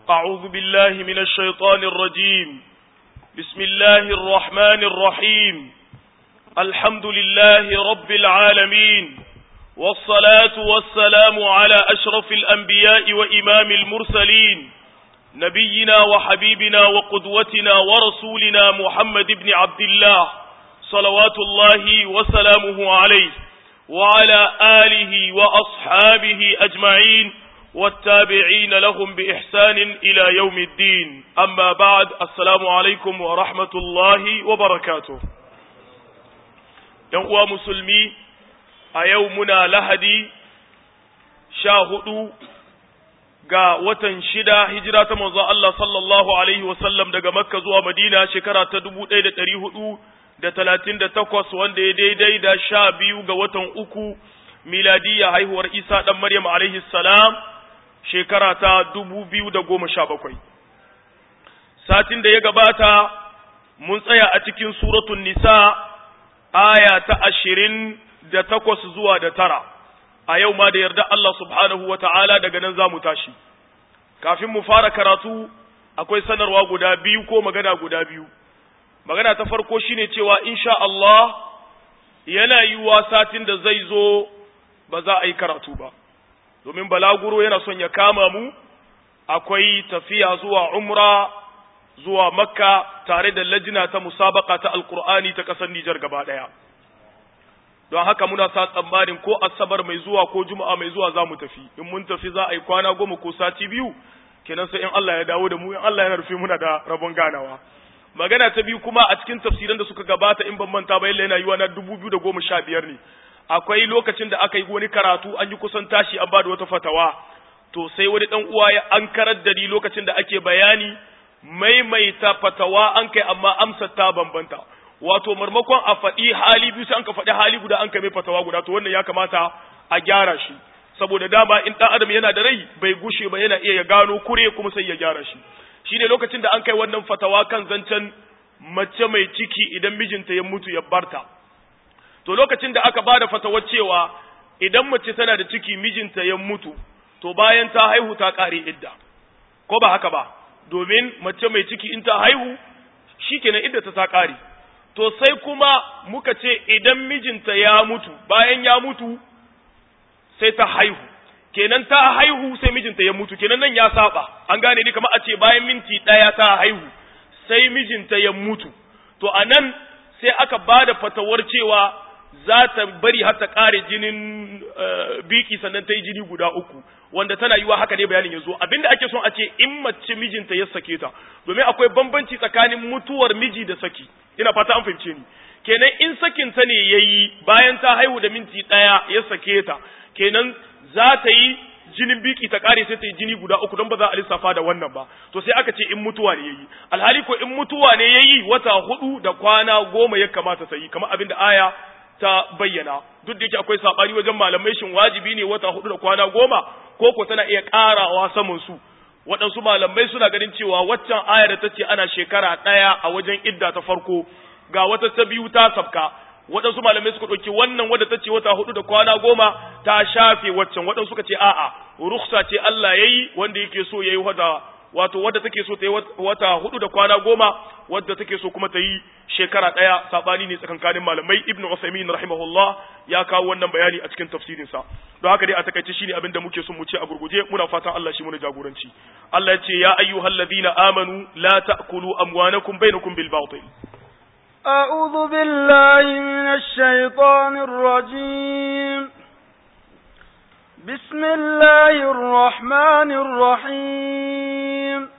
أعوذ بالله من الشيطان الرجيم بسم الله الرحمن الرحيم الحمد لله رب العالمين والصلاة والسلام على أشرف الأنبياء وإمام المرسلين نبينا وحبيبنا وقدوتنا ورسولنا محمد بن عبد الله صلوات الله وسلامه عليه وعلى آله وأصحابه أجمعين والتابعين لهم بإحسان إلى يوم الدين أما بعد السلام عليكم ورحمة الله وبركاته ينقوى مسلمي أيومنا لهدي شاهدوا ga watan shida hijira ta manzo Allah sallallahu alaihi wasallam daga Makka zuwa Madina shekara ta dubu ɗaya da ɗari hudu da talatin da takwas wanda ya daidai da sha biyu ga watan uku miladiyya haihuwar Isa ɗan Maryam alaihi salam shekara ta dubu biyu da goma sha bakwai. Satin da ya gabata mun tsaya a cikin suratun Nisa aya ta ashirin da takwas zuwa da tara. a yau ma da yarda Allah subhanahu wa ta'ala daga nan za mu tashi. Kafin mu fara karatu akwai sanarwa guda biyu ko magana guda biyu. Magana ta farko shine cewa insha Allah yana yiwuwa satin da zai zo ba za a yi karatu ba. Domin balaguro yana son ya kama mu, akwai tafiya zuwa umra zuwa makka tare da lajina ta musabaka ta alkur'ani ta ƙasar Nijar gaba ɗaya. don haka muna sa tsammanin ko asabar mai zuwa ko juma'a mai zuwa za mu tafi in mun tafi za a yi kwana goma ko sati biyu kenan sai in Allah ya dawo da mu in Allah ya rufe muna da rabon ganawa magana ta biyu kuma a cikin tafsiran da suka gabata in ban manta ba yana yiwa na dubu biyu da goma sha biyar ne akwai lokacin da aka yi wani karatu an yi kusan tashi an ba da wata fatawa to sai wani dan uwa ya an karar da ni lokacin da ake bayani maimaita fatawa an kai amma amsar ta bambanta wato marmakon a faɗi hali biyu sai an ka faɗi hali guda an ka mai fatawa guda to wannan ya kamata a gyara shi saboda dama in ɗan adam yana da rai bai gushe ba yana iya ya gano kure kuma sai ya gyara shi shine lokacin da an kai wannan fatawa kan zancen mace mai ciki idan mijinta ya mutu ya barta to lokacin da aka bada fatawar cewa idan mace tana da ciki mijinta ya mutu to bayan ta haihu ta ƙare idda ko ba haka ba domin mace mai ciki in ta haihu shikenan idda ta ta ƙare to sai kuma muka ce idan mijinta ya mutu bayan ya mutu sai ta haihu kenan ta haihu sai mijinta ya mutu kenan nan ya saba an gane ni kamar a ce bayan minti ɗaya ta haihu sai mijinta ya mutu to a nan sai aka ba da fatawar cewa za ta bari har ta ƙare jinin biki sannan ta yi jini guda uku wanda tana yiwa haka ne bayanin ya zo abinda ake son a ce in mace mijinta ya sake ta domin akwai bambanci tsakanin mutuwar miji da saki ina fata an fahimce ni kenan in sakin ta ne yayi bayan ta haihu da minti daya ya sake ta kenan za ta yi jinin biki ta kare sai ta yi jini guda uku don ba za a lissafa da wannan ba to sai aka ce in mutuwa ne yayi alhali ko in mutuwa ne yayi wata hudu da kwana goma ya kamata ta yi kamar abinda aya ta bayyana duk da yake akwai sabani wajen malamai shin wajibi ne wata hudu da kwana goma ko ko tana iya karawa saman su waɗansu malamai suna ganin cewa waccan ayar da ta ce ana shekara ɗaya a wajen idda ta farko ga wata ta biyu ta sabka waɗansu malamai suka ɗauki wannan wadda ta ce wata hudu da kwana goma ta shafe waccan waɗansu suka ce a'a ruksa ce Allah ya yi wanda yake so ya yi wata wato wadda take so ta yi wata hudu da kwana goma wadda take so kuma ta yi shekara ɗaya saɓani ne tsakankanin malamai ibn Usaimin rahimahullah ya kawo wannan bayani a cikin tafsirinsa don haka dai a takaice shine abin da muke son mu ce a gurguje muna fatan Allah shi muna jagoranci Allah ya ce ya ayyuhal ladina amanu la ta'kulu amwanakum bainakum bil batil أعوذ بالله من الشيطان الرجيم بسم الله الرحمن الرحيم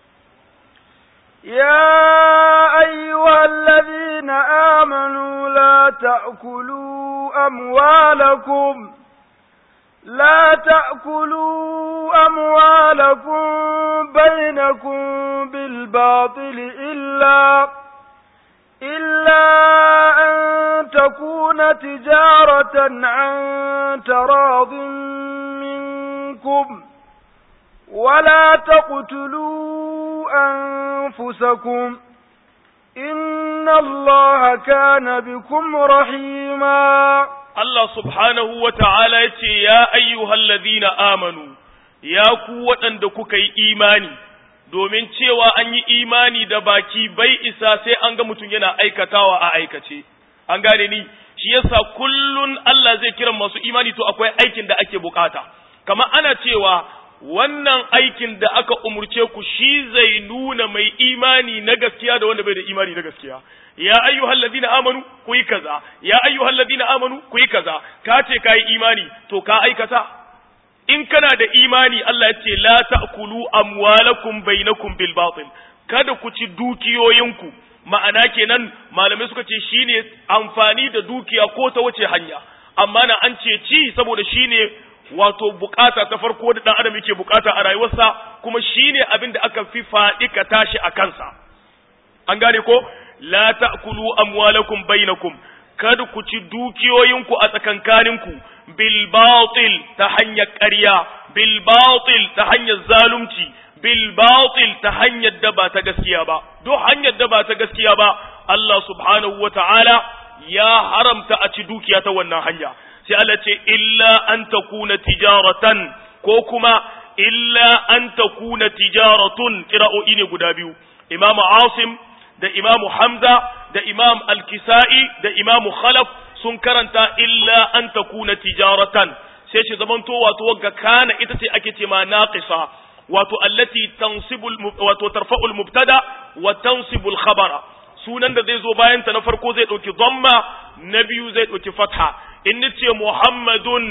يا أيها الذين آمنوا لا تأكلوا أموالكم لا تأكلوا أموالكم بينكم بالباطل إلا إلا أن تكون تجارة عن تراض منكم ولا تقتلوا أنفسكم إن الله كان بكم رحيما Allah subhanahu wa ta'ala ya ce, Ya ayyuhal ladina amanu, ya ku waɗanda kuka yi imani, domin cewa an yi imani da baki bai isa sai an ga mutum yana aikatawa a aikace an gane ni shi yasa kullun Allah zai kira masu imani to akwai aikin da ake bukata kamar ana cewa wannan aikin da aka umurce ku shi zai nuna mai imani na gaskiya da wanda bai da imani na gaskiya ya ayyuhal ladina amanu ku yi kaza ya ayyuhal ladina amanu ku yi kaza ka ce ka yi imani to ka aikata in kana da imani Allah ya ce la ta'kulu amwalakum bainakum bil batil kada ku ci dukiyoyinku ma'ana kenan malamai suka ce shine amfani da dukiya ko ta wace hanya amma na an ce ci saboda shine wato bukata ta farko da dan adam yake bukata a rayuwarsa kuma shine abin da aka fi faɗi ka tashi a kansa an gane ko la ta'kulu amwalakum bainakum kada ku ci dukiyoyinku a tsakankaninku bil batil ta hanyar ƙarya bil batil ta hanyar zalunci bil batil ta hanyar da ba ta gaskiya ba duk hanyar da ba ta gaskiya ba Allah subhanahu wata'ala ya haramta a ci dukiya ta wannan hanya sai Allah ce illa an takuna tijaratan ko kuma illa an takuna tijaratun kira'o'i ne guda biyu imamu asim da imamu hamza da imam al-kisa'i da imamu khalaf sun karanta illa an takuna tijaratan sai shi zamanto wato wagga kana ita ce ake ce ma naqisa wato allati tansibul wato tarfa'ul mubtada wa tansibul khabara sunan da zai zo bayan ta na farko zai dauki dhamma na biyu zai dauki fatha in nace muhammadun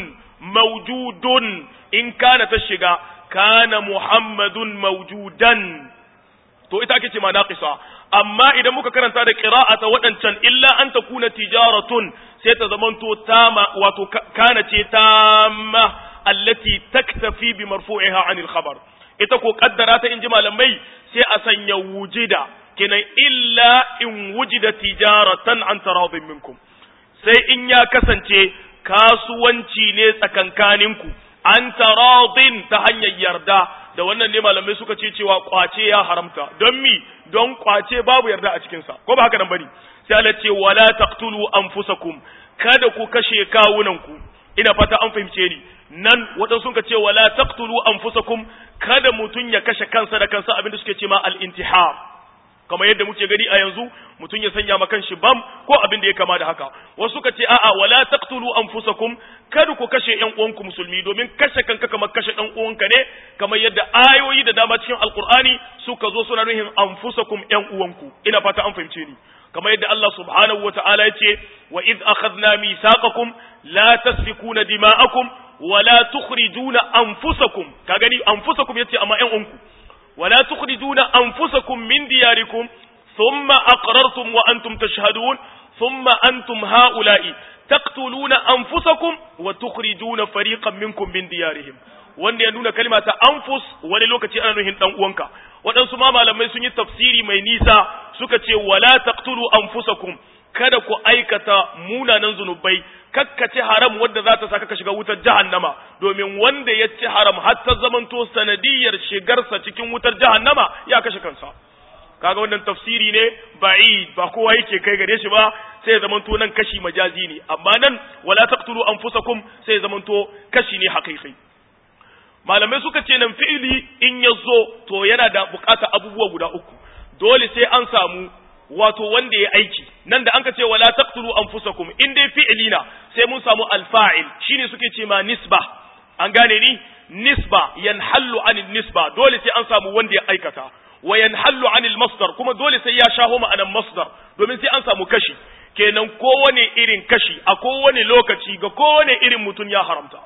mawjudun in kana ta shiga kana muhammadun mawjudan to ita ake ce ma naqisa amma idan muka karanta da qira'ata waɗancan illa an takuna tijaratun sai ta zamanto tama wato kana ce tamma allati taktafi bi marfu'iha anil khabar ita ko kaddara ta inji malamai sai a sanya wujida kenan illa in wujida tijaratan an taradin minkum sai in ya kasance kasuwanci ne tsakankaninku an taradin ta hanyar yarda da wannan ne malamai suka ce cewa kwace ya haramta don mi don kwace babu yarda a cikinsa ko ba haka nan bane sai Allah ce wala taqtulu anfusakum kada ku kashe kawunanku ina fata an fahimce ni nan wadan sun ka ce wala taqtulu anfusakum kada mutun ya kashe kansa da kansa abinda suke ce ma al-intihar kamar yadda muke gani a yanzu mutum ya sanya ma kanshi bam ko abin da ya kama da haka wasu suka ce a'a wala taqtulu anfusakum kada ku kashe ƴan uwanku musulmi domin kashe kanka kamar kashe ɗan uwanka ne kamar yadda ayoyi da dama cikin alqur'ani suka zo suna nuhin anfusakum ƴan uwanku ina fata an fahimce ni kamar yadda Allah subhanahu wata'ala ya ce wa id akhadna mithaqakum la tasfikuna dima'akum wa la tukhrijuna anfusakum ka gani anfusakum yace amma ƴan uwanku ولا تخرجون أنفسكم من دياركم ثم أقررتم وأنتم تشهدون ثم أنتم هؤلاء تقتلون أنفسكم وتخرجون فريقا منكم من ديارهم wanda ya nuna kalma ta anfus wani lokaci ana nuhin dan uwanka waɗansu ma malamai sun yi tafsiri mai nisa suka ce wala taqtulu anfusakum kada ku aikata munanan zunubai kakkace haram wadda za ta saka ka shiga wutar jahannama domin wanda ya ci haram har ta zamanto sanadiyar shigarsa cikin wutar jahannama ya kashe kansa kaga wannan tafsiri ne ba'id ba kowa yake kai gare shi ba sai ya zamanto nan kashi majazi ne amma nan wala taqtulu anfusakum sai ya zamanto kashi ne haqiqi malamai suka ce nan fi'ili in ya zo to yana da bukata abubuwa guda uku dole sai an samu wato wanda ya aiki nan da an ka ce wala taqtulu anfusakum in dai fi'ili na sai mun samu alfa'il shine suke ce ma nisba an gane ni nisba yanhallu anil nisba dole sai an samu wanda ya aikata wa yanhallu anil masdar kuma dole sai ya shaho ma'anan masdar domin sai an samu kashi kenan kowane irin kashi a kowane lokaci ga kowane irin mutum ya haramta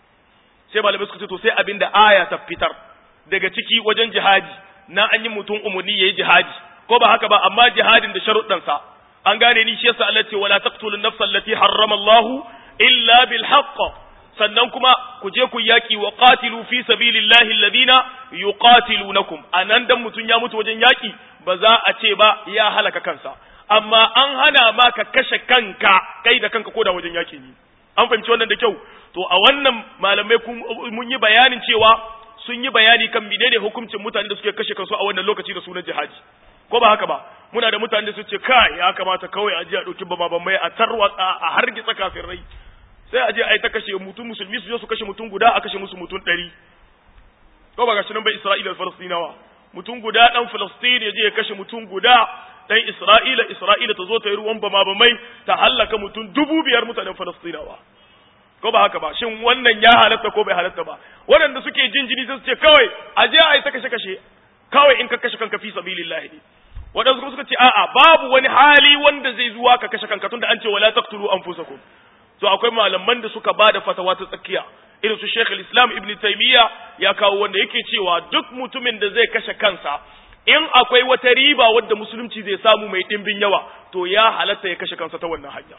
sai malamai suka ce to sai abinda aya ta fitar daga ciki wajen jihadi na an yi mutum umarni yayi jihadi ko ba haka ba amma jihadin da sharuɗansa an gane ni shi yasa Allah ce wala taqtulun nafsa allati harrama Allah illa bil haqq sannan kuma ku je ku yaki wa qatilu fi sabilillahi alladhina yuqatilunakum anan dan mutun ya mutu wajen yaki ba za a ce ba ya halaka kansa amma an hana ma ka kashe kanka kai da kanka ko da wajen yaki ne an fahimci wannan da kyau to a wannan malamai mun yi bayanin cewa sun yi bayani kan menene hukuncin mutane da suke kashe kansu a wannan lokaci da sunan jihadi ko ba haka ba muna da mutane da su ce kai ya kamata kawai a je a ɗauki bama mai a tarwatsa a hargitsa kafin rai sai a je a yi ta kashe mutum musulmi su je su kashe mutum guda a kashe musu mutum ɗari ko ba gashi nan bai isra'ila da falastinawa mutum guda dan Filistin ya je ya kashe mutum guda dan Isra'ila Isra'ila ta zo ta yi ruwan bama bamai ta hallaka mutum dubu biyar mutanen Filistinawa ko ba haka ba shin wannan ya halatta ko bai halatta ba waɗanda suke jin jini sai su ce kawai a je a yi ta kashe kashe kawai in ka kashe kanka fi sabilillahi ne waɗansu kuma suka ce a'a babu wani hali wanda zai zuwa ka kashe kanka tunda an ce wala taqtulu anfusakum to akwai malaman da suka bada fatawa ta tsakiya irin su Sheikh islam Ibn Taymiyyah ya kawo wanda yake cewa duk mutumin da zai kashe kansa in akwai wata riba wadda musulunci zai samu mai dimbin yawa to ya halatta ya kashe kansa ta wannan hanya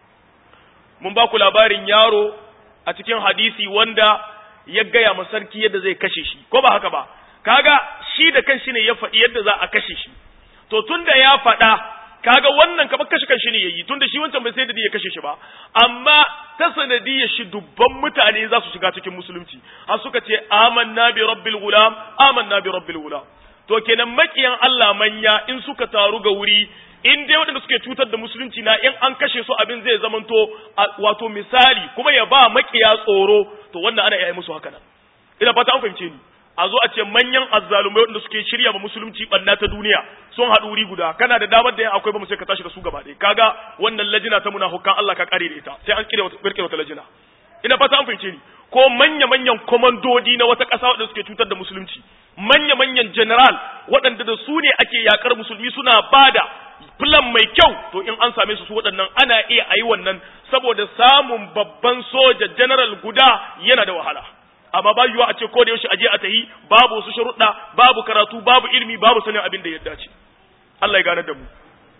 mun ba ku labarin yaro a cikin hadisi wanda ya gaya ma sarki yadda zai kashe shi ko ba haka ba kaga shi da kanshi ne ya faɗi yadda za a kashe shi to tunda ya faɗa kaga wannan kamar kashe kanshi ne yayi tunda shi wancan bai sai da ya kashe shi ba amma ta sanadiyar shi dubban mutane za su shiga cikin musulunci har suka ce amanna bi rabbil gulam amanna bi rabbil gulam to kenan makiyan Allah manya in suka taru ga wuri in dai waɗanda suke cutar da musulunci na in an kashe su abin zai zamanto wato misali kuma ya ba makiya tsoro to wannan ana iya musu haka nan ina fata an fahimce ni a zo a ce manyan azzalumai waɗanda suke shirya ba musulunci ɓanna ta duniya sun haɗu wuri guda kana da damar da yan akwai ba mu sai ka tashi da su gaba ɗaya kaga wannan lajina ta munafukan Allah ka kare da ita sai an kire wata wata lajina ina fata an fahimce ni ko manya manyan komandodi na wata ƙasa waɗanda suke cutar da musulunci manya manyan general waɗanda da su ne ake yakar musulmi suna bada plan mai kyau to in an same su su waɗannan ana iya ayi wannan saboda samun babban soja general guda yana da wahala amma ba yiwa a ce ko da yaushe aje a tahi babu wasu sharuɗa babu karatu babu ilimi babu sanin abin da ya dace Allah ya gane da mu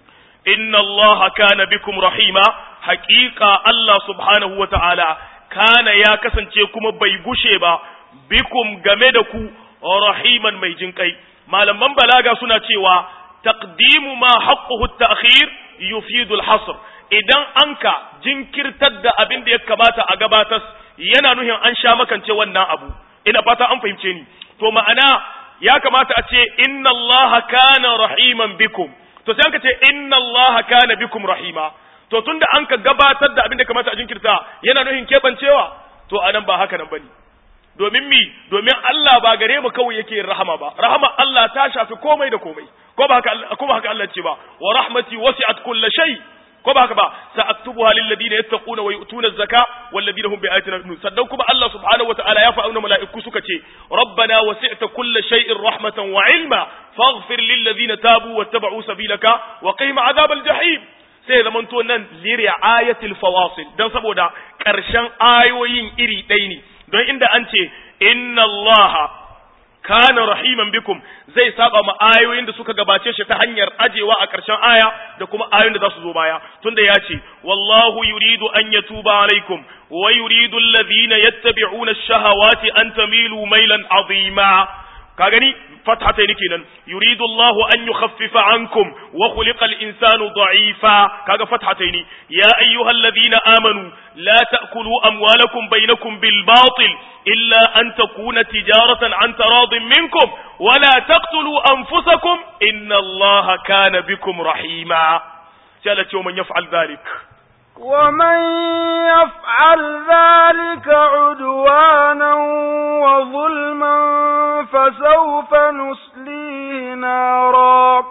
inna Allah kana bikum rahima haqiqa Allah subhanahu wa ta'ala kana ya kasance kuma bai gushe ba bikum game da ku rahiman mai jinkai malaman balaga suna cewa taqdimu ma haqquhu at-ta'khir yufidu al-hasr idan anka jinkirtar da abin da ya kamata a gabatar yana nuhin an sha makance wannan abu ina fata an fahimce ni to ma'ana ya kamata a ce inna allaha kana rahiman bikum to sai an ka ce inna allaha kana bikum rahima to tunda an ka gabatar da abin da kamata a jinkirta yana nuhin kebancewa to anan ba haka nan bane domin mi domin Allah ba gare mu kawai yake rahama ba rahama Allah ta shafi komai da komai ko ba haka ko ba haka Allah ce ba wa rahmati wasi'at kulli shay ko ba haka ba sa'aktubuha lil ladina yattaquna wa yu'tuna az-zaka wal ladina hum bi ayatina yu'minun sannan kuma Allah subhanahu wa ta'ala ya fa'una mala'iku suka ce rabbana wasi'ta kulli shay'in rahmatan wa ilma faghfir lil ladina tabu wattaba'u sabilaka wa qihim adhabal jahim sai zamanto nan liri ayatil fawasil dan saboda karshen ayoyin iri ɗaya ne don inda an ce inna allaha kana rahiman bikum zai saba ma ayoyin da suka gabace shi ta hanyar ajewa a ƙarshen aya da kuma ayoyin da za su zo baya tunda ya ce wallahu yuridu an yatuba alaikum wa yuridu alladhina yattabi'una ash-shahawati an tamilu mailan azima ka gani fathatai ne kenan yuridu Allahu an yukhaffifa ankum wa khuliqa al-insanu da'ifa kaga fathatai ne ya ayyuhalladhina amanu la ta'kulu amwalakum bainakum bil batil illa an takuna tijaratan an taradin minkum wa la taqtulu anfusakum inna Allaha kana bikum rahima sai Allah ce man yaf'al dhalik ومن يفعل ذلك عدوانا وظلما فسوف نصليه نارا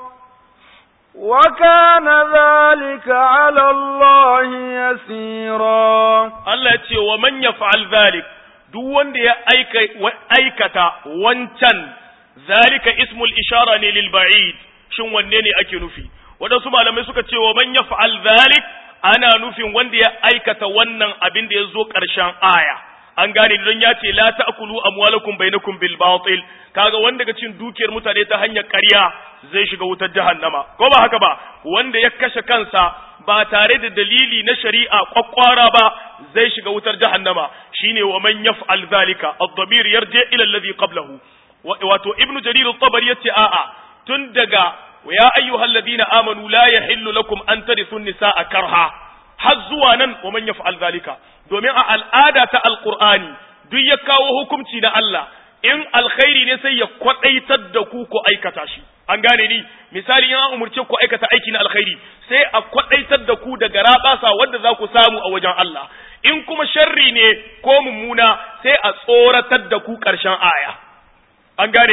وكان ذلك على الله يسيرا Allah ce wa man yaf'al dhalik duk wanda ya aikata wancan zalika ismul ishara ne lil ba'id shin wanne ne ake nufi wadansu malamai suka ce wa man yaf'al dhalik ana nufin wanda ya aikata wannan abin da ya zo ƙarshen aya an gane don ya ce la ta'kulu amwalakum bainakum bil batil kaga wanda ga cin dukiyar mutane ta hanyar ƙarya zai shiga wutar jahannama ko ba haka ba wanda ya kashe kansa ba tare da dalili na shari'a kwakwara ba zai shiga wutar jahannama shine wa man yaf'al zalika ad-damir yarji ila alladhi qablahu wato ibnu jarir at-tabari yace a'a tun daga ya ayyuhal ladina amanu la yahillu lakum an tarithu nisaa karha har zuwa nan wa man yaf'al zalika domin a al'ada ta alqur'ani duk ya kawo hukunci na Allah in alkhairi ne sai ya kwadaitar da ku ku aikata shi an gane ni misali in an umurce ku aikata aiki na alkhairi sai a kwadaitar da ku daga rabasa wanda za ku samu a wajen Allah in kuma sharri ne ko mummuna sai a tsoratar da ku karshen aya an gane ni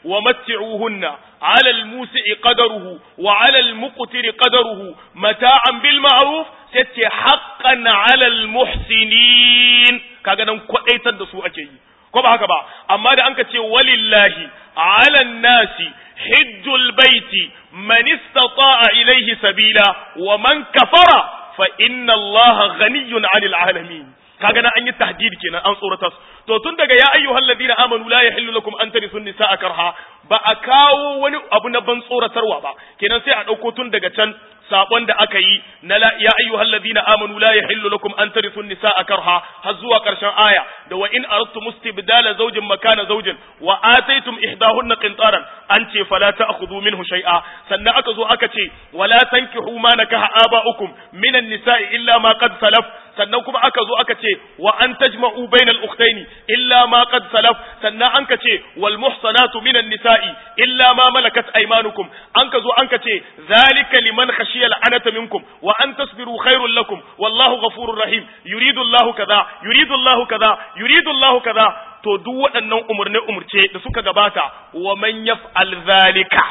wa matti'uhunna 'ala al-musi'i qadaruhu wa 'ala al-muqtiri qadaruhu mata'an bil ma'ruf sai ce haqqan 'ala al-muhsinin kaga dan kwadaitar da su ake yi ko ba haka ba amma da anka ce walillahi 'ala an-nasi hajjul baiti man istata'a ilayhi sabila wa man kafara fa inna allaha ghaniyyun 'anil 'alamin kaga nan an yi tahdid kenan an tsorata su to tun daga ya ayyuhal ladina amanu la yahillu lakum an tarisu nisaa karha ba a kawo wani abu na ban tsoratarwa ba kenan sai a dauko tun daga can sabon da aka yi na la ya ayyuhal ladina amanu la yahillu lakum an tarisu nisaa karha har zuwa karshen aya da wa in aradtum istibdala zawjin makana zawjin wa ataytum ihdahunna qintaran an ce fala ta'khudhu minhu shay'a sannan aka zo aka ce wala tankihu ma nakaha aba'ukum minan nisa'i illa ma qad salaf sannan kuma aka zo aka ce wa an tajma'u bainal ukhtaini illa ma qad salaf sannan an ka ce wal muhsanatu minan nisa'i illa ma malakat aymanukum an ka zo an ka ce zalika liman khashiya al'anata minkum wa an tasbiru khairul lakum wallahu ghafurur rahim yuridu Allahu kaza yuridu Allahu kaza yuridu Allahu kaza to duk waɗannan umurne umurce da suka gabata wa man yaf'al zalika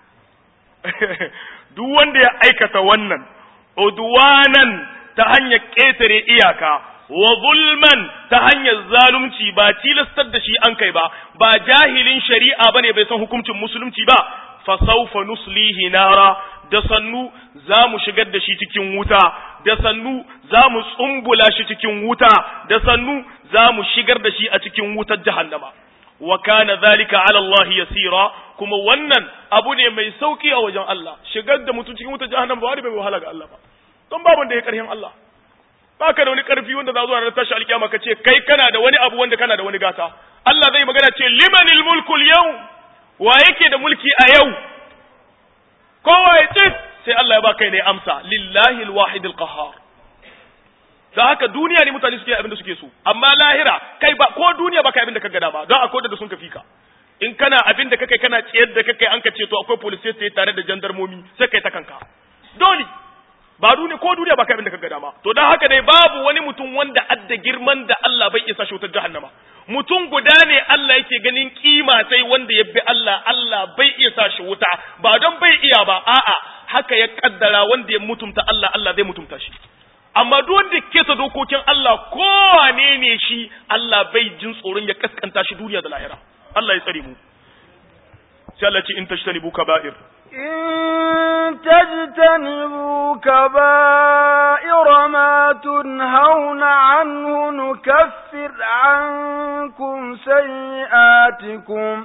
duk wanda ya aikata wannan udwanan ta hanyar ƙetare iyaka wa zulman ta hanyar zalunci ba tilastar da shi an kai ba ba jahilin shari'a bane bai san hukuncin musulunci ba fa sawfa nuslihi nara da sannu za mu shigar da shi cikin wuta da sannu za mu tsumbula shi cikin wuta da sannu za mu shigar da shi a cikin wutar jahannama wa kana zalika ala Allah yasira kuma wannan abu ne mai sauki a wajen Allah shigar da mutum cikin wutar jahannama ba wani bai wahala ga Allah ba don babu da ya karhin Allah ba ka da wani karfi wanda za zuwa na tashi alkiyama ka ce kai kana da wani abu wanda kana da wani gata Allah zai magana ce limanil mulkul yau wa yake da mulki a yau kowa ya ce sai Allah ya ba kai ne amsa lillahi alwahid alqahar da haka duniya ne mutane suke abin da suke so amma lahira kai ba ko duniya ba kai abin da ka gada ba don akwai da sun kafi ka in kana abin da kake kana tsayar da kake an ka ce to akwai police sai tare da jandarmomi sai kai ta kanka dole ba duniya ko duniya ba kai abin da ka gada ma to dan haka dai babu wani mutum wanda adda girman da Allah bai isa shi wutar jahannama mutum guda ne Allah yake ganin kima sai wanda ya bi Allah Allah bai iya sa shi wuta ba don bai iya ba a'a haka ya kaddara wanda ya mutumta Allah Allah zai mutumta shi amma duk wanda ke ta dokokin Allah kowane ne shi Allah bai jin tsoron ya kaskanta shi duniya da lahira Allah ya tsare mu sai Allah ce in tashtanibu kaba'ir إن تجتنبوا كبائر ما تنهون عنه نكفر عنكم سيئاتكم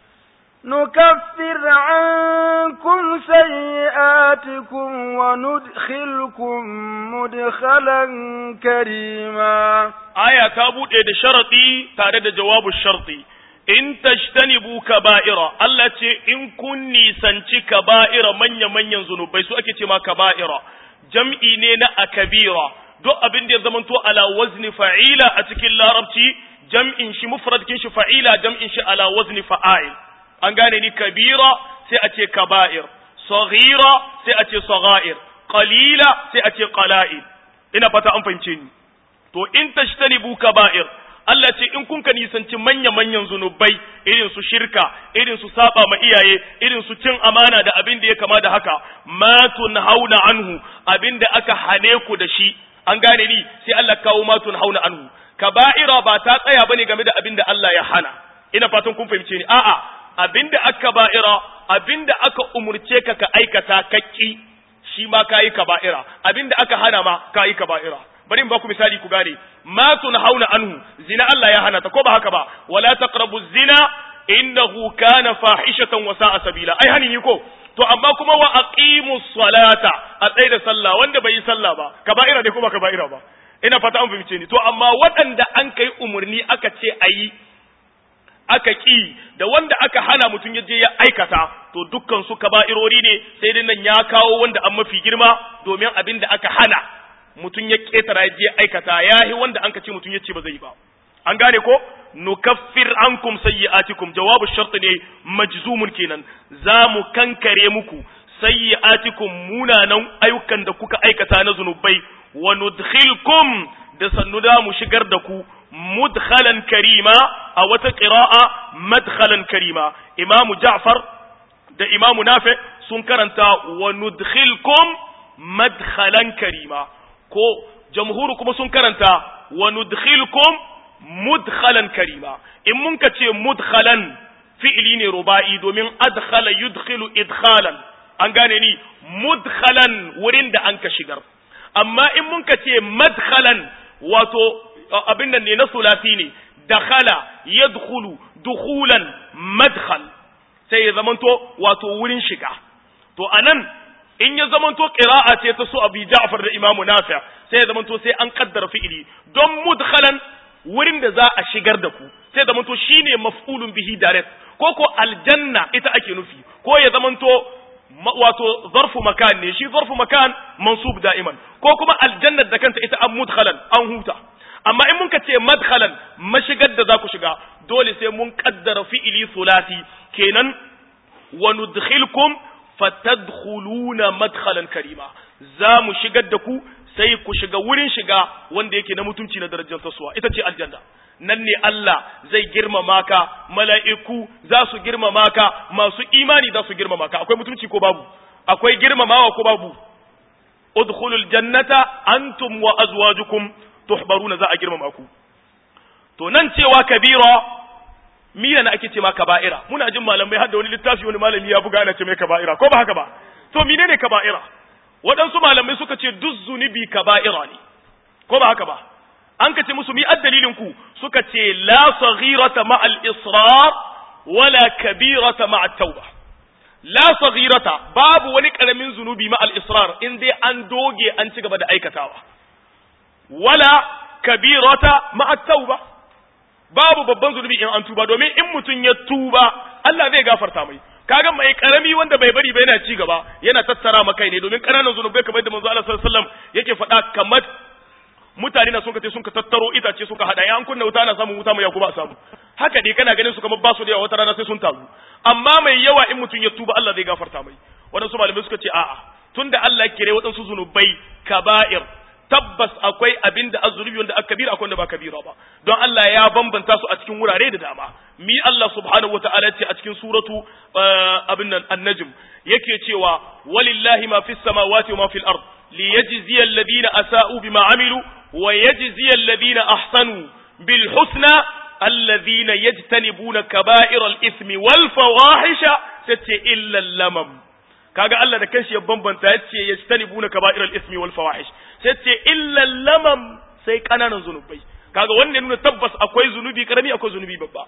نكفر عنكم سيئاتكم وندخلكم مدخلا كريما آية تابوت إيد شرطي تارد جواب الشرطي in tajtanibu kaba'ira Allah ce in kun nisanci kaba'ira manya manyan zunubai su ake ce ma kaba'ira jam'i ne na akabira duk abin da ya zamanto ala wazni fa'ila a cikin larabci jam'in shi mufrad kin shi fa'ila jam'in shi ala wazni fa'il an gane ni kabira sai a ce kaba'ir saghira sai a ce sagha'ir qalila sai a ce qala'il ina fata an fahimce ni to in tajtanibu kaba'ir Allah ce in kun ka nisanci manya-manyan zunubai irin su shirka irin su saba ma iyaye irin su cin amana da abin da ya kama da haka ma hauna anhu abin da aka hane ku da shi an gane ni sai Allah kawo ma hauna anhu kaba'ira ba ta tsaya bane game da abin da Allah ya hana ina fatan kun fahimce ni a'a abin da aka ba'ira abin da aka umurce ka ka aikata kakki shi ma kayi kaba'ira abin da aka hana ma kayi kaba'ira bari in ba ku misali ku gane ma hauna anhu zina Allah ya hana ta ko ba haka ba wala taqrabu zina innahu kana fahishatan wa sa'a sabila ai hani ni ko to amma kuma wa aqimus salata a tsaye da sallah wanda bai yi sallah ba kaba'ira ne ko ba kaba'ira ba ina fata an fahimce ni to amma waɗanda an kai umurni aka ce ayi aka ki da wanda aka hana mutum ya je ya aikata to dukkan su kaba'irori ne sai dai nan ya kawo wanda an mafi girma domin abin da aka hana mutum ya ketara je aikata yahi wanda an ce mutum ya ce ba zai ba an gane ko nukaffir ankum sayyi'atikum jawabu shart ne majzumun kenan za mu kankare muku sayyi'atikum munanan ayyukan da kuka aikata na zunubai wa nudkhilkum da sannu da mu shigar da ku mudkhalan karima a wata qira'a madkhalan karima imamu ja'far da imamu nafi sun karanta wa nudkhilkum madkhalan karima ko jamhuru kuma sun karanta wa nudkhilkum mudkhalan karima in mun ka ce mudkhalan fi'ili ne ruba'i domin adkhala yudkhilu idkhalan an gane ni mudkhalan wurin da an ka shigar amma in mun ka ce madkhalan wato abin nan ne na sulasi ne dakhala yadkhulu dukhulan madkhal sai ya zamanto wato wurin shiga to anan in ya zamanto qira'a ce ta su Abi Ja'far da Imam Nafi' sai ya zamanto sai an kaddara fi'ili don mudkhalan wurin da za a shigar da ku sai zamanto shine maf'ulun bihi direct ko ko aljanna ita ake nufi ko ya zamanto wato zarfu makan ne shi zarfu makan mansub da'iman ko kuma aljannar da kanta ita an mudkhalan an huta amma in muka ce madkhalan mashigar da za ku shiga dole sai mun kaddara fi'ili sulasi kenan wa nudkhilkum fatadkhuluna madkhalan karima za mu shigar da ku sai ku shiga wurin shiga wanda yake na mutunci na darajar tasuwa ita ce aljanna nan ne Allah zai girmama ka mala'iku za su girmama ka masu imani za su girmama ka akwai mutunci ko babu akwai girmamawa ko babu udkhulul jannata antum wa azwajukum tuhbaruna za a girmama ku to nan cewa kabira mina na ake ce ma kaba'ira muna jin malamai har da wani littafi wani malami ya buga ana ce mai kaba'ira ko ba haka ba to menene kaba'ira waɗansu malamai suka ce duk zunubi kaba'ira ne ko ba haka ba an ka ce musu mi addalilin ku suka ce la saghirata ma al israr wala kabirata ma at tauba la saghirata babu wani karamin zunubi ma al israr in dai an doge an ci gaba da aikatawa wala kabirata ma at tauba babu babban zunubi in an tuba domin in mutum ya tuba Allah zai gafarta mai kaga mai karami wanda bai bari ba yana ci gaba yana tattara ma kai ne domin ƙananan zunubai kamar da manzo Allah sallallahu alaihi wasallam yake faɗa kamar mutane na sun kace sun ka tattaro itace suka hada ya an kunna wuta ana samun wuta mai yakuba a samu haka dai kana ganin su kamar ba su da yawa wata rana sai sun taru amma mai yawa in mutum ya tuba Allah zai gafarta mai waɗansu malamai suka ce a'a tunda Allah ya kire waɗansu zunubai kaba'ir tabbas akwai abin da azunubi wanda aka kabira akwai wanda ba kabira ba don Allah ya bambanta su a cikin wurare da dama mi Allah subhanahu wataala ce a cikin suratu abin nan an-najm yake cewa walillahi ma fis samawati wa ma fil ard liyajziya alladhina asa'u bima amilu wa yajziya alladhina ahsanu bil husna alladhina yajtanibuna kaba'ira al-ithmi wal fawahisha tace illa lamam kaga Allah da kanshi ya bambanta yace yajtanibuna kaba'ira al-ithmi wal fawahish sai ce illa lamam sai kananan zunubai kaga wannan nuna tabbas akwai zunubi karami akwai zunubi babba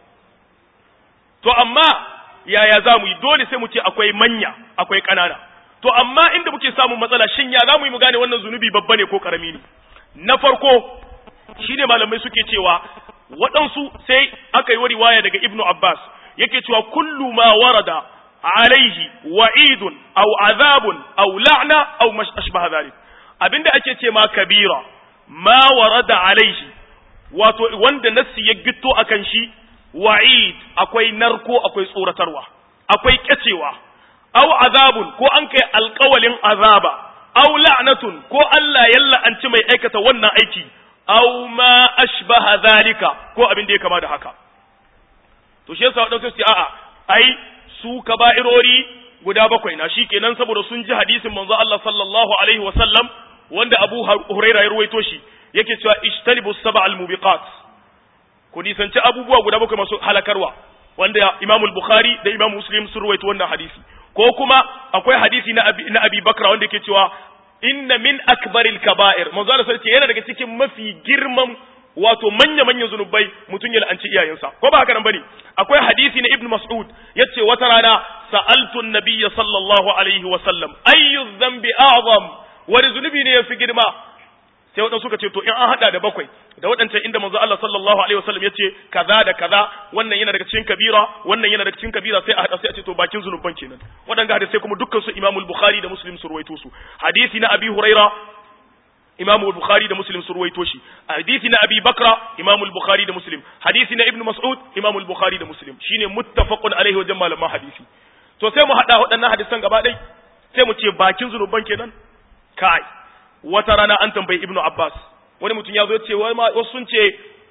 to amma yaya za mu yi dole sai mu ce akwai manya akwai kanana to amma inda muke samun matsala shin ya za mu yi mu gane wannan zunubi babba ne ko karami ne na farko shine malamai suke cewa waɗansu sai aka yi wa riwaya daga ibnu abbas yake cewa kullu ma warada alaihi wa'idun aw azabun aw la'na aw ashbaha dhalik abinda ake ce ma kabira ma warada alaihi wato wanda nassi ya gitto akan shi wa'id akwai narko akwai tsoratarwa akwai kyacewa aw azabun ko an kai alƙawalin azaba aw la'natun ko Allah ya la'anci mai aikata wannan aiki aw ma ashbaha zalika ko abin da ya kama da haka to shi yasa wadansu su a'a ai su kaba'irori guda bakwai na shikenan saboda sun ji hadisin manzo Allah sallallahu alaihi wasallam wanda Abu Huraira ya ruwaito shi yake cewa ijtanibu sab'al mubiqat ku nisanci abubuwa guda bakwai masu halakarwa wanda Imam al-Bukhari da Imam Muslim sun ruwaito wannan hadisi ko kuma akwai hadisi na Abi, na Abi Bakra wanda yake cewa inna min akbaril kaba'ir manzo Allah sai yana daga cikin mafi girman wato manya manyan zunubai mutum ya la'anci iyayensa ko ba haka nan bane akwai hadisi na Ibn Mas'ud yace wata rana sa'altu an-nabiyya sallallahu alaihi wa sallam ayyu dhanbi a'zam wani zunubi ne yafi girma sai waɗansu suka ce to in an hada da bakwai da waɗancan inda manzo Allah sallallahu alaihi wasallam yace kaza da kaza wannan yana daga cikin kabira wannan yana daga cikin kabira sai a hada sai a ce to bakin zunuban kenan waɗanga hadisi kuma dukkan su Imam al-Bukhari da Muslim su ruwaito su hadisi na Abi Huraira Imam al-Bukhari da Muslim su ruwaito shi hadisi na Abi Bakra Imam al-Bukhari da Muslim hadisi na Ibn Mas'ud Imam al-Bukhari da Muslim shine muttafaqun alaihi wajen malaman hadisi to sai mu hada waɗannan hadisan gaba ɗaya sai mu ce bakin zunuban kenan kai wata rana an tambayi ibnu abbas wani mutum ya zo ce wasu sun ce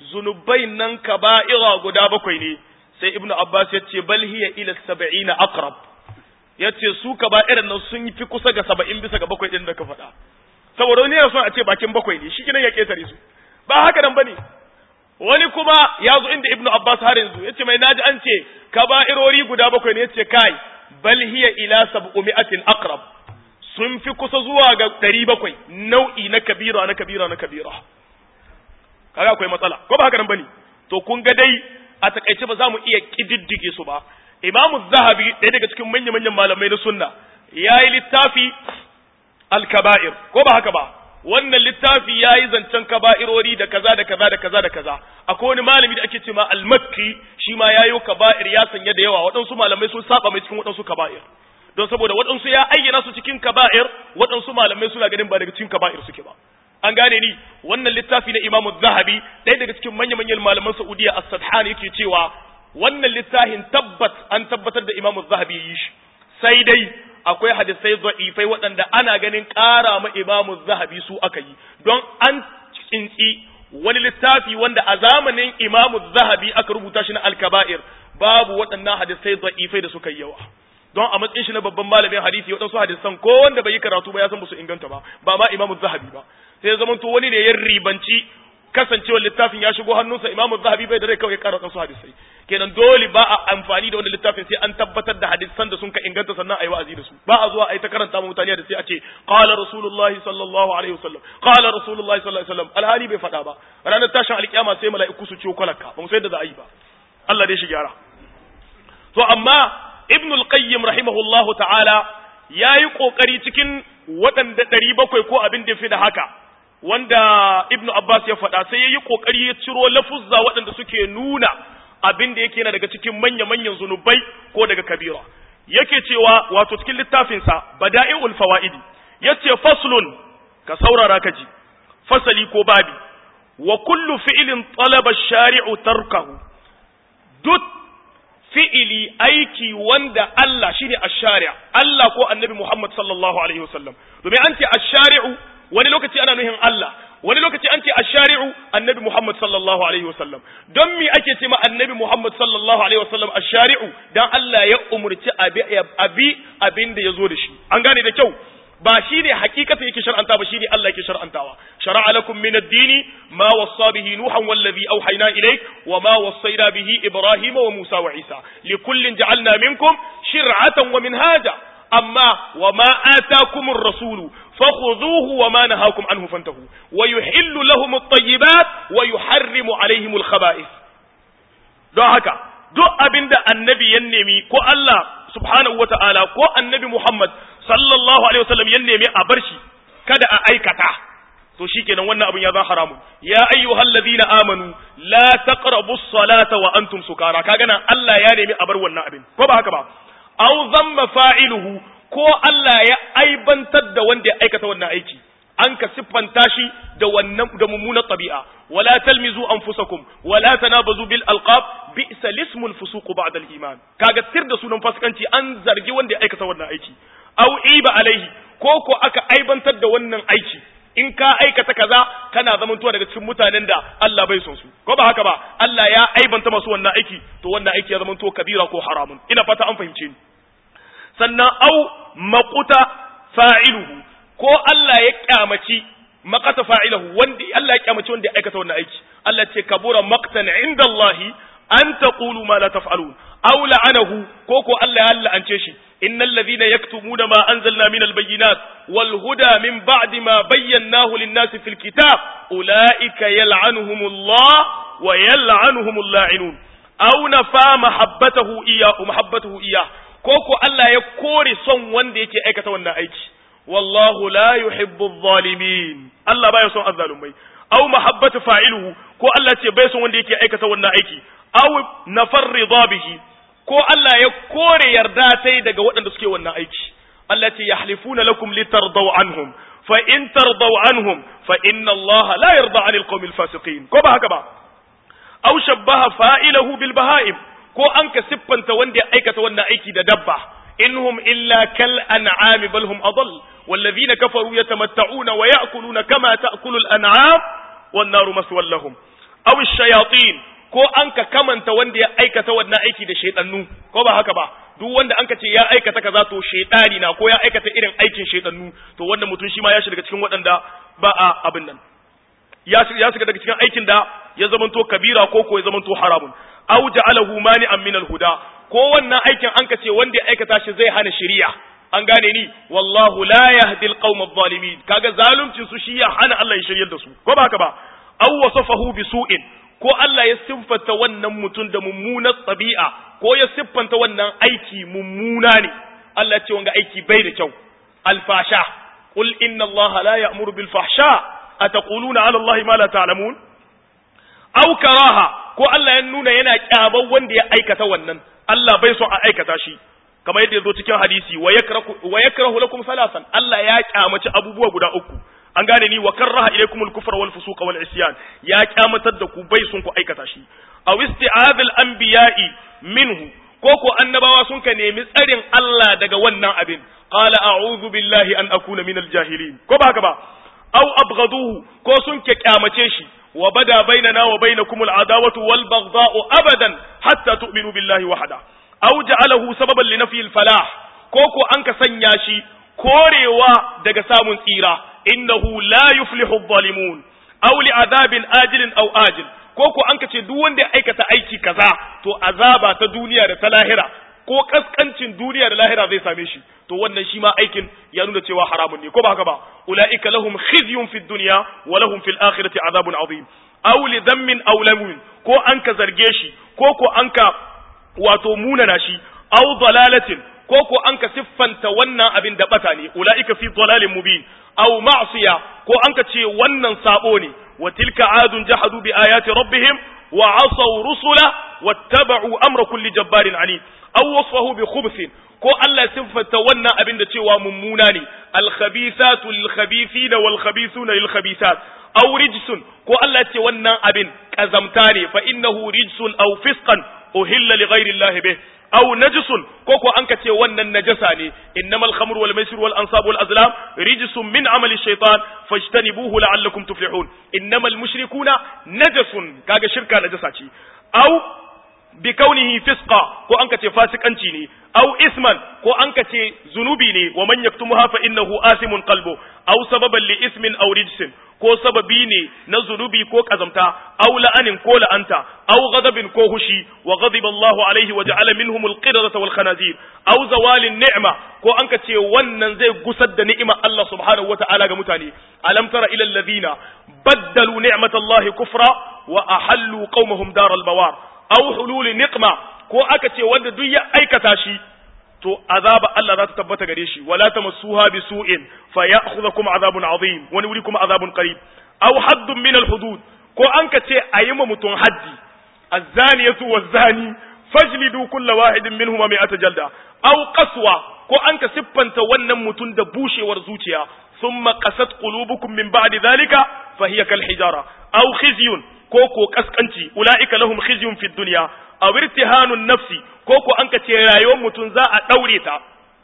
zunubai nan kaba'ira guda bakwai ne sai ibnu abbas ya ce bal hiya ila sab'ina aqrab ya ce su kaba'iran nan sun fi kusa ga saba'in bisa ga bakwai din da ka faɗa saboda wani yana son a ce bakin bakwai ne shi ya ketare su ba haka nan bane wani kuma ya zo inda ibnu abbas har yanzu ya ce mai naji an ce kaba'irori guda bakwai ne ya ce kai bal hiya ila sab'umi'atin aqrab sun fi kusa zuwa ga ɗari bakwai nau'i na kabira na kabira na kabira kaga akwai matsala ko ba haka nan bane to kun ga dai a takaice ba za mu iya kididdige su ba imamu zahabi ɗaya daga cikin manya-manyan malamai na sunna ya yi littafi al-kaba'ir ko ba haka ba wannan littafi ya yi zancen kaba'irori da kaza da kaza da kaza da kaza akwai wani malami da ake ce ma al-makki shi ma ya yi kaba'ir ya sanya da yawa waɗansu malamai sun saba mai cikin waɗansu kaba'ir don saboda waɗansu ya ayyana su cikin kaba'ir waɗansu malamai suna ganin ba daga cikin kaba'ir suke ba an gane ni wannan littafi na imamu zahabi ɗaya daga cikin manya-manyan malaman saudiya as-sadhan yake cewa wannan littafin tabbat an tabbatar da imamu zahabi yi shi sai dai akwai hadisai da'ifai waɗanda ana ganin ƙara ma imamu zahabi su aka yi don an tsintsi wani littafi wanda a zamanin imamu zahabi aka rubuta shi na alkaba'ir babu waɗannan hadisai da'ifai da suka yi yawa don a matsayin shi na babban malamin hadisi waɗansu hadisan ko wanda bai yi karatu ba ya san ba su inganta ba ba ma imamu zahabi ba sai zaman to wani ne ya ribanci kasancewar littafin ya shigo hannunsa imamu zahabi bai da rai kawai ya kara wasu hadisai kenan dole ba a amfani da wani littafin sai an tabbatar da hadisan da sun ka inganta sannan a yi wa'azi da su ba a zuwa a yi ta karanta ma mutane da sai a ce qala rasulullahi sallallahu alaihi wasallam qala rasulullahi sallallahu alaihi wasallam alhali bai faɗa ba ranar tashin alkiyama sai mala'iku su ciwo kwalaka ba mu sai da za a yi ba Allah dai shi gyara to amma ibn al-qayyim rahimahullahu ta'ala yayi kokari cikin waɗanda ɗari bakwai ko abin da fi da haka wanda ibn abbas ya faɗa sai yayi kokari ya ciro lafuzza waɗanda suke nuna abin da yake yana daga cikin manya-manyan zunubai ko daga kabira yake cewa wato cikin littafinsa bada'i'ul fawaidi yace faslun ka saurara ka ji fasali ko babi wa kullu fi'lin talaba ash-shari'u tarkahu duk fi'ili aiki wanda Allah shine ash-shari' Allah ko annabi Muhammad sallallahu alaihi wasallam domin an ce ash-shari'u wani lokaci ana nuhin Allah wani lokaci an ce ash-shari'u annabi Muhammad sallallahu alaihi wasallam don me ake ce ma annabi Muhammad sallallahu alaihi wasallam ash-shari'u dan Allah ya umurci abi abi abin da yazo da shi an gane da kyau ba shi ne hakikatan yake shar'anta ba shi ne Allah yake shar'antawa shara'a lakum min ad-dini ma wassa bihi nuhan wallazi awhayna ilayk wa ma wassayna bihi ibrahima wa musa wa isa likullin ja'alna minkum shir'atan wa minhaja amma wa ma atakum ar-rasul fakhudhuhu wa ma nahakum anhu fantahu wa yuhillu lahum at-tayyibat wa yuharrimu alayhim al-khaba'ith don haka duk abinda annabi ya nemi ko Allah subhanahu wa ta'ala ko annabi Muhammad sallallahu alaihi wasallam ya nemi a bar shi kada a aikata to shikenan wannan abin ya zan haramun ya ayyuhal ladina amanu la taqrabu salata wa antum sukara kaga nan Allah ya nemi a bar wannan abin ko ba haka ba aw zamma fa'iluhu ko Allah ya aibantar da wanda ya aikata wannan aiki an ka siffanta shi da wannan da mummunar tabi'a wala talmizu anfusakum wala tanabazu bil alqab bi'sa lismul fusuq ba'da al iman kaga tir da sunan fasikanci an zargi wanda ya aikata wannan aiki aw iba alaihi ko ko aka aibantar da wannan aiki in ka aikata kaza kana zamantowa daga cikin mutanen da Allah bai son su ko ba haka ba Allah ya aibanta masu wannan aiki to wannan aiki ya zamanto kabira ko haramun ina fata an fahimce ni sannan au maquta fa'iluhu ko Allah ya kyamaci maqata fa'iluhu wanda Allah ya kyamaci wanda ya aikata wannan aiki Allah ce kabura maqtan inda Allah an taqulu ma la taf'alun aw la'anahu ko ko Allah ya la'ance shi innal ladhina yaktumuna ma anzalna min albayyinat wal huda min ba'di ma bayyanahu lin-nasi fil kitab ulaika yal'anuhumullah wa yal'anuhumul la'inun aw nafa mahabbatahu iyyahu mahabbatahu iyyah ko ko Allah ya kore son wanda yake aikata wannan aiki wallahu la yuhibbu adh-dhalimin Allah baya son azzalumai aw mahabbatu fa'iluhu ko Allah ce bai son wanda yake aikata wannan aiki aw nafar ridha bihi ko Allah ya kore yarda tai daga waɗanda suke wannan aiki Allah ce yahlifuna lakum litardaw anhum fa in tardaw anhum fa inna Allah la yarda 'anil qawmil fasiqin ko ba haka ba aw shabbaha fa'ilahu bil baha'im ko an ka siffanta wanda ya aikata wannan aiki da dabba inhum illa kal an'ami bal hum adall والذين كفروا يتمتعون ويأكلون كما تأكل الأنعام والنار مسوى لهم aw shayatin ko an ka kamanta wanda ya aikata wannan aiki da shaytanu ko ba haka ba duk wanda an ka ce ya aikata kaza to shaytani na ko ya aikata irin aikin shaytanu to wannan mutum shi ma ya shiga cikin waɗanda ba a abin nan ya shiga daga cikin aikin da ya zamanto kabira ko ko ya zamanto haramun aw ja'alahu mani'an min al-huda ko wannan aikin an ka ce wanda ya aikata shi zai hana shari'a an gane ni wallahu la yahdi al-qawm adh-dhalimin kaga zaluncin su shi ya hana Allah ya shiryar da su ko ba haka ba aw wasafahu bi su'in ko Allah ya siffanta wannan mutum da mummunar tabi'a ko ya siffanta wannan aiki mummuna ne Allah ya ce wanga aiki bai da kyau al-fasha qul inna Allah la ya'muru bil fahsha ataquluna 'ala Allah ma la ta'lamun aw karaha ko Allah ya nuna yana kyaban wanda ya aikata wannan Allah bai so a aikata shi kamar yadda yazo cikin hadisi wa yakrahu wa yakrahu lakum salasan Allah ya kyamaci abubuwa guda uku an gane ni wa karraha ilaykumul kufra wal fusuqa wal isyan ya kyamatar da ku bai sun ku aikata shi aw isti'adul anbiya'i minhu ko ko annabawa sun ka nemi tsarin Allah daga wannan abin qala a'udhu billahi an akuna minal jahilin ko ba haka ba aw abghaduhu ko sun ke kyamace shi wa bada bainana wa bainakumul adawatu wal baghdha'u abadan hatta tu'minu billahi wahda aw ja'alahu sababan li nafyi al falah ko ko an ka sanya shi korewa daga samun tsira innahu la yuflihu adh-dhalimun aw li adabin ajilin aw ajil ko ko an ka ce duk wanda ya aikata aiki kaza to azaba ta duniya da ta lahira ko kaskancin duniya da lahira zai same shi to wannan shi ma aikin ya nuna cewa haramun ne ko ba haka ba ulaika lahum khizyun fid dunya wa lahum fil akhirati azabun azim aw li dhammin aw lamun ko an ka zarge shi ko ko an ka wato munana shi aw dalalatin ko ko an ka siffanta wannan abin da bata ne ulaika fi dalalin mubin aw ma'siya ko an ka ce wannan sabo ne wa tilka adun jahadu bi ayati rabbihim wa asaw rusula wattaba'u amra kulli jabbarin anid aw wasfahu bi khubthin ko Allah siffanta wannan abin da cewa mummuna ne al-khabithatu lil-khabithina wal-khabithuna lil-khabithat aw rijsun ko Allah ce wannan abin kazamta ne fa innahu rijsun aw fisqan uhilla li ghayri Allah bih aw najsun ko ko an ka ce wannan najasa ne innamal khamru wal maisir wal ansab wal azlam rijsun min amali shaytan fajtanibuhu la'allakum tuflihun innamal mushrikuna najasun kaga shirka najasa ce aw bi kaunihi fisqa ko an kace fasikanci ne aw isman ko an kace zunubi ne wa man yaktumuha fa innahu asimun qalbu aw sababan li ismin aw rijsin ko sababi ne na zunubi ko kazamta aw la'anin ko la'anta aw ghadabin ko hushi wa ghadiba Allahu alaihi wa ja'ala minhum al-qiradata wal khanazir aw zawalin ni'ma ko an kace wannan zai gusar da ni'imar Allah subhanahu wa ta'ala ga mutane alam tara ila alladhina baddalu ni'matallahi kufra wa ahallu qaumahum daral bawar aw hululi niqma ko aka ce wanda duk ya aikata shi to azaba Allah za ta tabbata gare shi wala tamassuha bisu'in fayakhudhukum azabun azim wani wuri kuma azabun qarib aw haddun min al-hudud ko an ka ce ayi ma mutun haddi az-zaniyatu waz-zani fajlidu kull wahidin minhuma mi'ata jalda aw qaswa ko an ka siffanta wannan mutun da bushewar zuciya thumma qasat qulubukum min ba'di dhalika fa hiya kal hijara aw khizyun ko ko kaskanci ulaika lahum khizyun fid dunya aw irtihanun nafsi ko ko an ka ce rayuwar mutum za a daure ta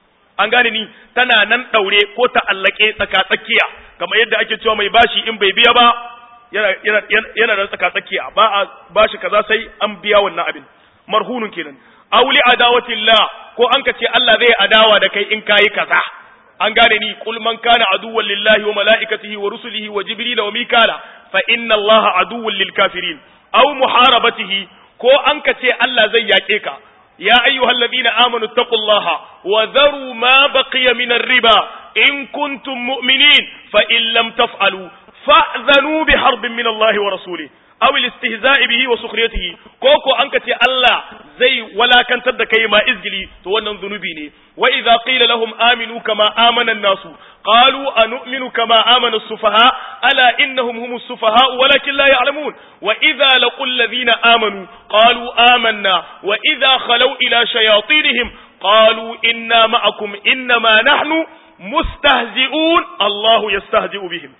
an gane ni tana nan daure ko ta allake tsaka tsakiya kamar yadda ake cewa mai bashi in bai biya ba yana yana yana da tsaka tsakiya ba a bashi kaza sai an biya wannan abin marhunun kenan aw li adawatillah ko an ka ce Allah zai adawa da kai in kayi kaza an gane ni qul man kana aduwwan lillahi wa malaikatihi wa rusulihi wa jibril wa mikala fa inna allaha aduwwun lil kafirin aw muharabatihi ko an ka ce Allah zai yaƙe ka ya ayyuhal ladina amanu taqullaha wa dharu ma baqiya min riba in kuntum mu'minin fa in lam taf'alu fa'zanu bi harbin min Allah wa rasulih aw al-istihza'i bihi wa sukhriyatihi ko ko an ka ce Allah zai walakantar da kai ma izgili to wannan zunubi ne wa idza qila lahum aminu kama amana an-nasu qalu anu'minu kama amana as-sufaha ala innahum humus sufaha walakin la ya'lamun wa idza laqul ladhina amanu qalu amanna wa idza khalaw ila shayatinihim qalu inna ma'akum innama nahnu mustahzi'un Allahu yastahzi'u bihim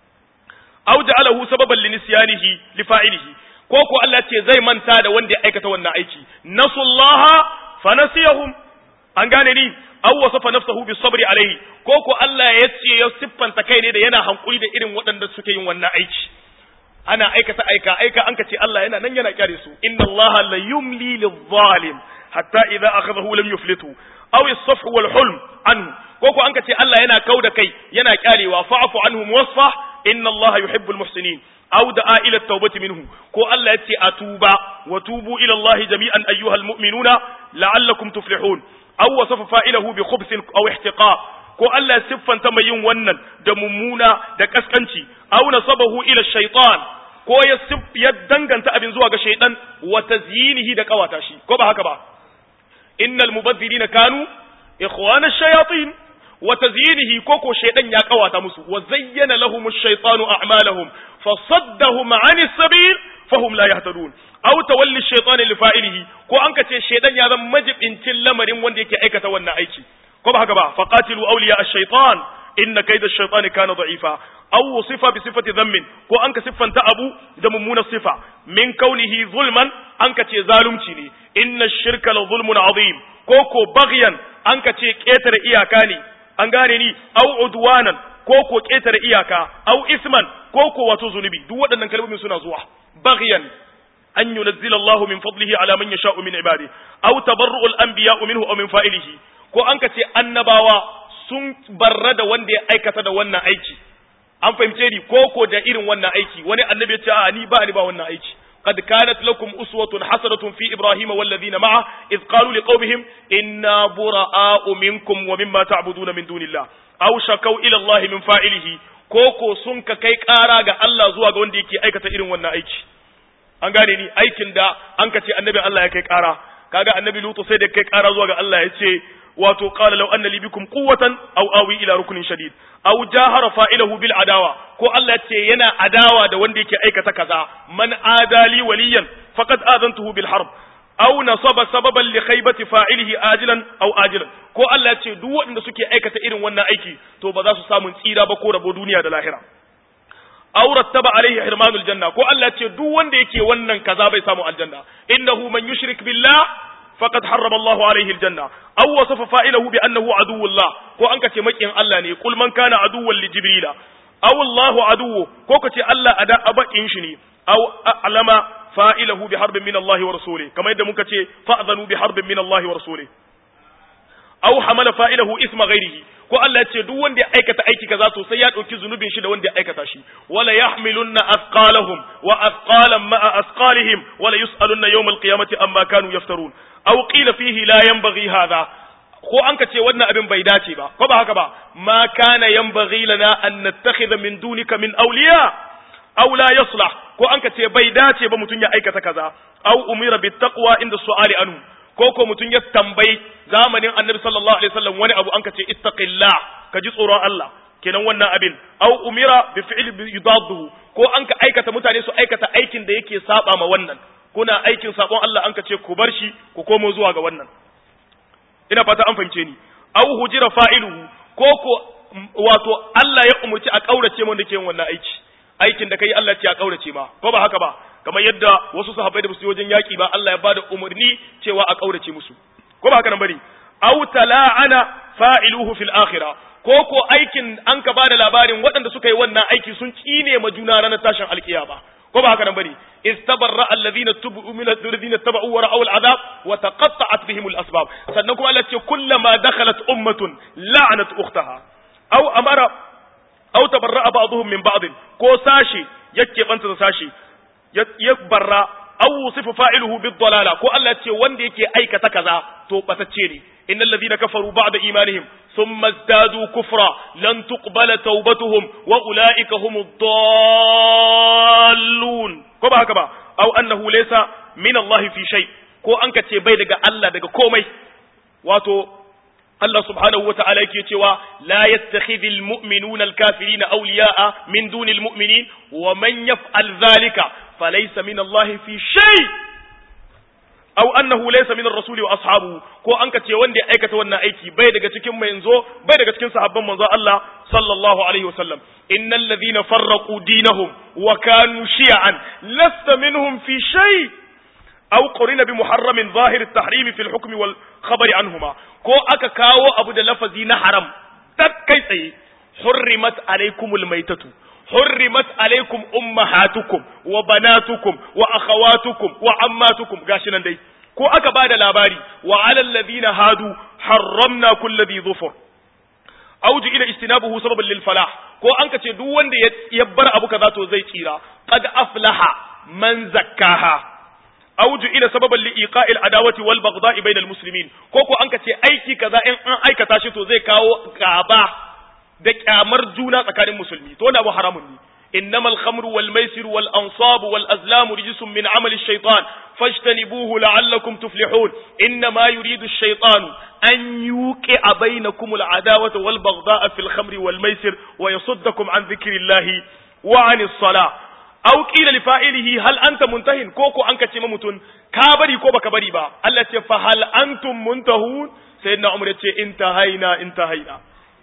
aw ja'alahu sababan li nisyanihi li fa'ilihi ko ko Allah ce zai manta da wanda ya aikata wannan aiki nasullaha fa nasiyahum an gane ni aw wasafa nafsahu bis sabri alaihi ko ko Allah ya ce ya siffanta kai ne da yana hankuri da irin waɗanda suke yin wannan aiki ana aikata aika aika an ka ce Allah yana nan yana kyare su inna Allah la yumli lidh-dhalim hatta idza akhadhahu lam yuflitu aw as-safhu wal hulm anhu ko ko an ka ce Allah yana kauda kai yana kyarewa fa'fu anhum wasfah inna Allah yuhibbul muhsinin aw da'a ila at-taubati minhu ko Allah ya ce atuba wa tubu ila Allah jami'an ayyuhal mu'minuna la'allakum tuflihun aw wasafa fa'ilahu bi khubsin aw ihtiqaq ko Allah siffanta mai yin wannan da mummuna da kaskanci aw nasabahu ila shaytan ko ya ya danganta abin zuwa ga shaytan wa tazyinihi da kawata shi ko ba haka ba innal mubazzirina kanu ikhwana ash-shayatin wa tazyinihi ko ko shaytan ya kawata musu wa zayyana lahum ash-shaytanu a'malahum fasaddahum 'anis sabil fahum la yahtadun aw tawalli ash-shaytan li fa'ilihi ko an kace shaytan ya zama majibincin lamarin wanda yake aikata wannan aiki ko ba haka ba faqatilu awliya ash-shaytan inna kayda ash-shaytani kana da'ifa aw sifa bi sifati dhammin ko an ka siffanta abu da mummuna sifa min kaunihi zulman an ka ce zalunci ne inna ash-shirka la zulmun azim ko ko baghyan an ka ce ketare iyaka ne an gane ni aw udwanan ko ko ketare iyaka aw isman ko ko wato zunubi duk waɗannan kalmomin suna zuwa baghyan an yunazzila Allah min fadlihi ala man yasha'u min ibadi aw tabarru'u al-anbiya'u minhu aw min fa'ilihi ko an ka ce annabawa sun barra da wanda ya aikata da wannan aiki an fahimce ni ko ko da irin wannan aiki wani annabi ya ce a ni ba ni ba wannan aiki قد كانت لكم أسوة حسنة في إبراهيم والذين معه إذ قالوا لقومهم إنا براء منكم ومما تعبدون من دون الله أو شكوا إلى الله من فاعله koko sun ka kai ƙara ga Allah zuwa ga wanda yake aikata irin wannan aiki an gane ni aikin da an ka ce annabi Allah ya kai ƙara kaga annabi Lutu sai da kai ƙara zuwa ga Allah ya ce wato qala law anna li bikum quwwatan aw awi ila rukunin shadid aw jahara fa'ilahu bil adawa ko Allah ce yana adawa da wanda yake aikata kaza man adali waliyan faqad adantuhu bil harb aw nasaba sababan li khaybati fa'ilihi ajilan aw ajilan ko Allah ce duk waɗanda suke aikata irin wannan aiki to ba za su samu tsira ba ko rabo duniya da lahira aw rattaba alaihi hirmanul janna ko Allah ce duk wanda yake wannan kaza bai samu aljanna innahu man yushrik billah faqad harrama Allahu alaihi aljanna aw wasafa fa'ilahu bi annahu aduwwullah ko an kace makiyin Allah ne kul man kana aduwwan li jibrila aw Allahu aduwwu ko kace Allah ada abakin shi ne aw alama fa'ilahu bi harbin min Allah wa rasulih kamar yadda muka ce fa'zanu bi harbin min Allah wa rasulih aw hamala fa'ilahu isma ghairihi ko Allah ya ce duk wanda ya aikata aiki kaza to sai ya dauki zunubin shi da wanda ya aikata shi wala yahmilunna athqalahum wa athqalan ma'a athqalihim wala yus'alunna yawm al-qiyamati amma kanu yaftarun aw qila fihi la yanbaghi hadha ko an ka ce wannan abin bai dace ba ko ba haka ba ma kana yanbaghi lana an nattakhidha min dunika min awliya aw la yaslah ko an ka ce bai dace ba mutun ya aikata kaza aw umira bit taqwa inda su'ali anhu ko ko mutun ya tambayi zamanin annabi sallallahu alaihi wasallam wani abu an ka ce ittaqillah ka ji tsoron Allah kenan wannan abin aw umira bi fi'li yudadduhu ko an ka aikata mutane su aikata aikin da yake saba ma wannan kuna aikin sabon Allah an ka ce ku bar shi ku komo zuwa ga wannan ina fata an fahimce ni aw hujira fa'iluhu ko ko wato Allah ya umurci a kaurace mu da ke wannan aiki aikin da kai Allah ce a kaurace ma ko ba haka ba kamar yadda wasu sahabbai da su wajen yaki ba Allah ya bada umurni cewa a kaurace musu ko ba haka nan bari aw tala'ana fa'iluhu fil akhirah ko ko aikin an ka bada labarin waɗanda suka yi wannan aiki sun kine ma juna ranar tashin alkiyama ko ba haka nan bane istabarra alladhina tubu min alladhina tabu wa ra'aw al'adab wa taqatta'at bihim al-asbab sannan kuma Allah ce kullama dakhalat ummatun la'anat ukhtaha aw amara aw tabarra'a ba'dhum min ba'd ko sashi yake banta da sashi ya barra aw wusifa fa'iluhu bid-dalala ko Allah ce wanda yake aikata kaza to batacce ne innal ladhina kafaru ba'da imanihim thumma izdadu kufra lan tuqbala tawbatuhum wa ulaika humud dallun ko ba haka ba aw annahu laysa min Allah fi shay ko an ka ce bai daga Allah daga komai wato Allah subhanahu wata'ala yake cewa la yattakhidhul mu'minuna al-kafirina awliya'a min dunil mu'minin wa man yaf'al dhalika falaysa min Allah fi shay aw annahu laysa min ar-rasuli wa ashabuhu ko an ka ce wanda ya aikata wannan aiki bai daga cikin manzo bai daga cikin sahabban manzo Allah sallallahu alaihi wasallam innal ladhina farraqu dinahum wa kanu shi'an lasta minhum fi shay' أو قرن بمحرم ظاهر التحريم في الحكم والخبر عنهما كو أكا كاو أبو دا لفظي نحرم تكي سي حرمت عليكم الميتة hurrimat alaikum ummahatukum wa banatukum wa akhawatukum wa ammatukum gashi nan dai ko aka bada labari wa alal ladina hadu harramna kulli dhi dhufur auju ila istinabuhu sababan lil falah ko an ka ce duk wanda ya bar abu kaza to zai tsira qad aflaha man zakkaha auju ila sababan li iqa'il adawati wal baghdha'i bainal muslimin ko ko an ka ce aiki kaza in an aikata shi to zai kawo gaba da kyamar juna tsakanin musulmi to wannan abu haramun ne إنما الخمر والميسر والأنصاب والأزلام رجس من عمل الشيطان فاجتنبوه لعلكم تفلحون إنما يريد الشيطان أن يوقع بينكم العداوة والبغضاء في الخمر والميسر ويصدكم عن ذكر الله وعن الصلاة أو قيل لفائله هل أنت منتهن كوكو أنك تممتن كابري كوبا كبري با التي فهل أنتم منتهون سيدنا عمر انتهينا انتهينا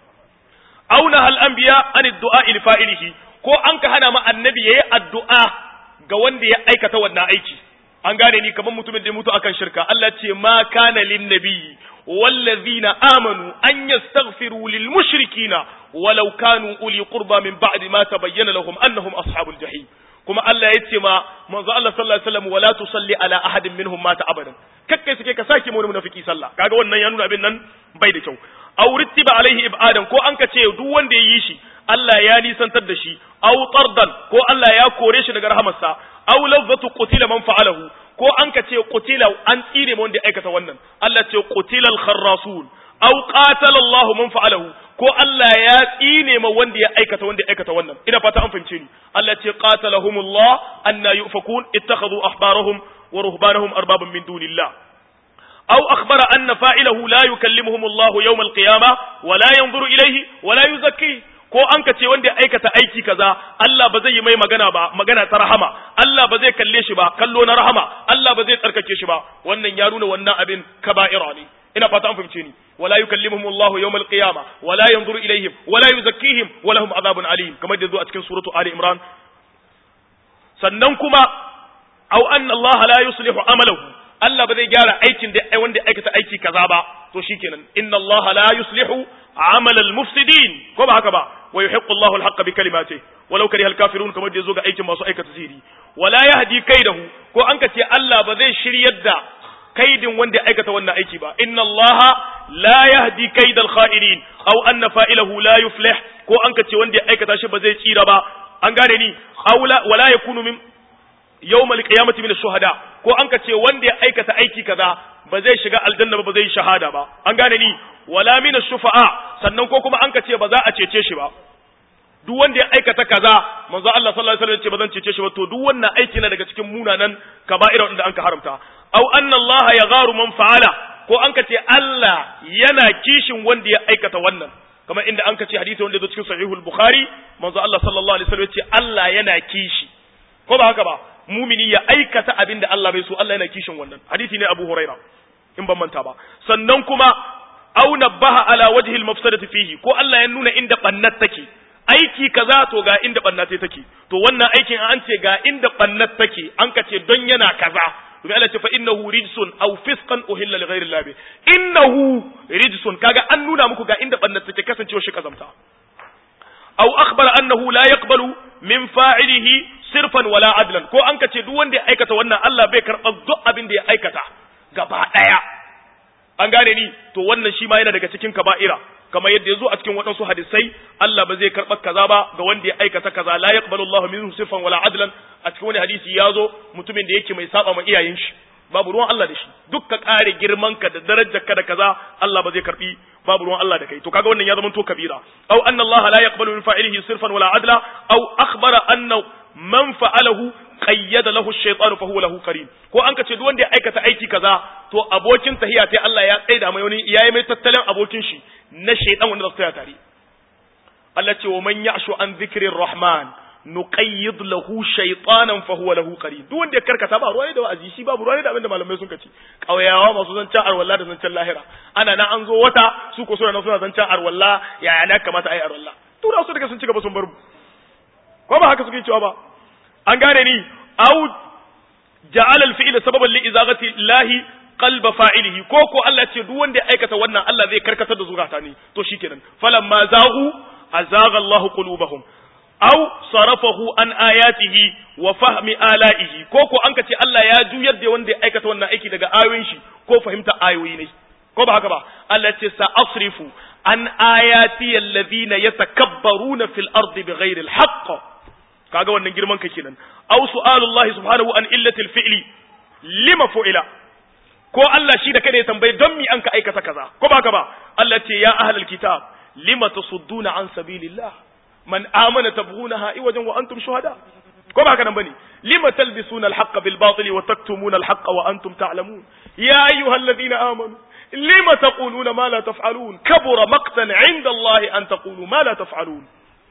أو نهى الأنبياء عن الدعاء لفائله ko an ka hana ma annabi yayi addu'a ga wanda ya aikata wannan aiki an gane ni kamar mutumin da ya mutu akan shirka Allah ce ma kana lin nabiyyi wallazina amanu an yastaghfiru lil mushrikina walau kanu uli qurba min ba'di ma tabayyana lahum annahum ashabul jahim kuma Allah ya ce ma manzo Allah sallallahu alaihi wasallam wala tusalli ala ahadin minhum mata abadan kakkai suke ka sake mu munafiki sallah kaga wannan ya nuna abin nan bai da kyau aw rittiba alaihi ibadan ko an ka ce duk wanda ya yi shi Allah ya nisantar da shi aw tardan ko Allah ya kore shi daga rahamarsa aw lafzatu qutila man fa'alahu ko an ka ce qutila an tsire wanda ya aikata wannan Allah ce qutila al-kharrasun aw qatala Allah man fa'alahu ko Allah ya tsine ma wanda ya aikata wanda ya aikata wannan ina fata an fahimce ni Allah ce qatalahumullah anna yufakun ittakhadhu ahbarahum wa ruhbanahum arbaban min dunillah أو أخبر أن فاعله لا يكلمهم الله يوم القيامة ولا ينظر إليه ولا يزكيه ko an ka ce wanda ya aikata aiki kaza Allah ba zai yi mai magana ba magana ta rahama Allah ba zai kalle shi ba kallo na rahama Allah ba zai tsarkake shi ba wannan ya nuna wannan abin kaba'ira ne ina fata an fahimce ni wala yukallimuhum Allahu yawmal qiyama wala yanzuru ilaihim wala yuzakkihim wa lahum adhabun alim kamar da zo a cikin suratu ali imran sannan kuma aw anna Allah la yuslihu amalahu Allah ba zai gyara aikin da wanda ya aikata aiki kaza ba to shikenan inna Allah la yuslihu amal al-mufsidin ko ba haka ba wa yuhiqqu Allahu al-haqqa bi kalimatihi walau kariha al-kafirun kamar da yazo ga aikin masu aikata sihiri wala yahdi kaidahu ko an ka ce Allah ba zai shiryar da kaidin wanda ya aikata wannan aiki ba inna Allah la yahdi kaidal kha'inin aw anna fa'ilahu la yuflih ko an ka ce wanda ya aikata shi ba zai tsira ba an gane ni aula wala yakunu min yawmal qiyamati min ash-shuhada ko an ka ce wanda ya aikata aiki kaza ba zai shiga aljanna ba ba zai shahada ba an gane ni wala min ash-shufa'a sannan ko kuma an ka ce ba za a cece shi ba duk wanda ya aikata kaza manzo Allah sallallahu alaihi wasallam ya ce ba zan cece shi ba to duk wannan aiki na daga cikin munanan kaba'ira wanda an ka haramta aw anna Allah yagharu man fa'ala ko an ka ce Allah yana kishin wanda ya aikata wannan kamar inda an ka ce hadisi wanda ya zo cikin sahihul bukhari manzo Allah sallallahu alaihi wasallam ya ce Allah yana kishi ko ba haka ba mumini ya aikata abin da Allah bai so Allah yana kishin wannan hadisi ne Abu Huraira in ban manta ba sannan kuma aw nabbaha ala wajhi al-mafsadati fihi ko Allah ya nuna inda bannat take aiki kaza to ga inda bannat take to wannan aikin an ce ga inda bannat take an ka ce don yana kaza to Allah ce fa innahu rijsun aw fisqan uhilla li ghayri Allah innahu rijsun kaga an nuna muku ga inda bannat take kasancewa shi kazamta aw akhbara annahu la yaqbalu min fa'ilihi sirfan wala adlan ko an kace duk wanda ya aikata wannan Allah bai karɓa duk abin da ya aikata gaba ɗaya an gane ni to wannan shi ma yana daga cikin kaba'ira kamar yadda ya zo a cikin waɗansu hadisai Allah ba zai karɓa kaza ba ga wanda ya aikata kaza la yaqbalu Allahu minhu sirfan wala adlan a cikin wani hadisi ya zo mutumin da yake mai saba ma iyayen shi babu ruwan Allah da shi duk ka kare girman ka da darajar ka da kaza Allah ba zai karbi babu ruwan Allah da kai to kaga wannan ya zama to kabira aw anna Allah la yaqbalu min fa'ilihi sirfan wala adla aw akhbara anna man fa'alahu qayyada lahu ash-shaytanu fa huwa lahu qarin ko an ka ce duk wanda ya aikata aiki kaza to abokin tahiya sai Allah ya tsaida mai wani yayi mai tattalin abokin shi na shaytan wanda zai tsaya tare Allah ce wa man ya'shu an dhikrir rahman nuqayyid lahu shaytanan fa huwa lahu qarin duk wanda ya karkata ba ruwa da wa'azi shi babu ruwa da abinda malamai sun kace kauyawa masu zancen arwalla da zancen lahira ana nan an zo wata su ko suna suna zancen arwalla yaya ne kamata ayi arwalla tura su daga sun ci gaba sun bar mu ko ba haka suke cewa ba an gane ni au ja'ala al-fi'la sababan li izagati llahi qalba fa'ilihi ko ko Allah ce duk wanda ya aikata wannan Allah zai karkatar da zukata ne to shikenan falamma zaghu azaga Allahu qulubahum aw sarafahu an ayatihi wa fahmi ala'ihi ko ko an ka ce Allah ya juyar da wanda ya aikata wannan aiki daga ayoyin shi ko fahimta ayoyi ne ko ba haka ba Allah ce sa asrifu an ayati alladhina yatakabbaruna fil ardi bighairi alhaq kaga wannan girman ka kenan aw su'alullahi subhanahu an illatil fi'li lima fu'ila ko Allah shi da kada ya tambaye don mi an ka aikata kaza ko ba haka ba Allah ce ya ahlul kitab lima tasudduna an sabilillah man amana tabghunaha iwajan wa antum shuhada ko ba haka nan bane lima talbisuna alhaqqa bil batili wa taktumuna alhaqqa wa antum ta'lamun ya ayyuhalladhina amanu lima taquluna ma la taf'alun kabura maqtan 'inda Allah an taqulu ma la taf'alun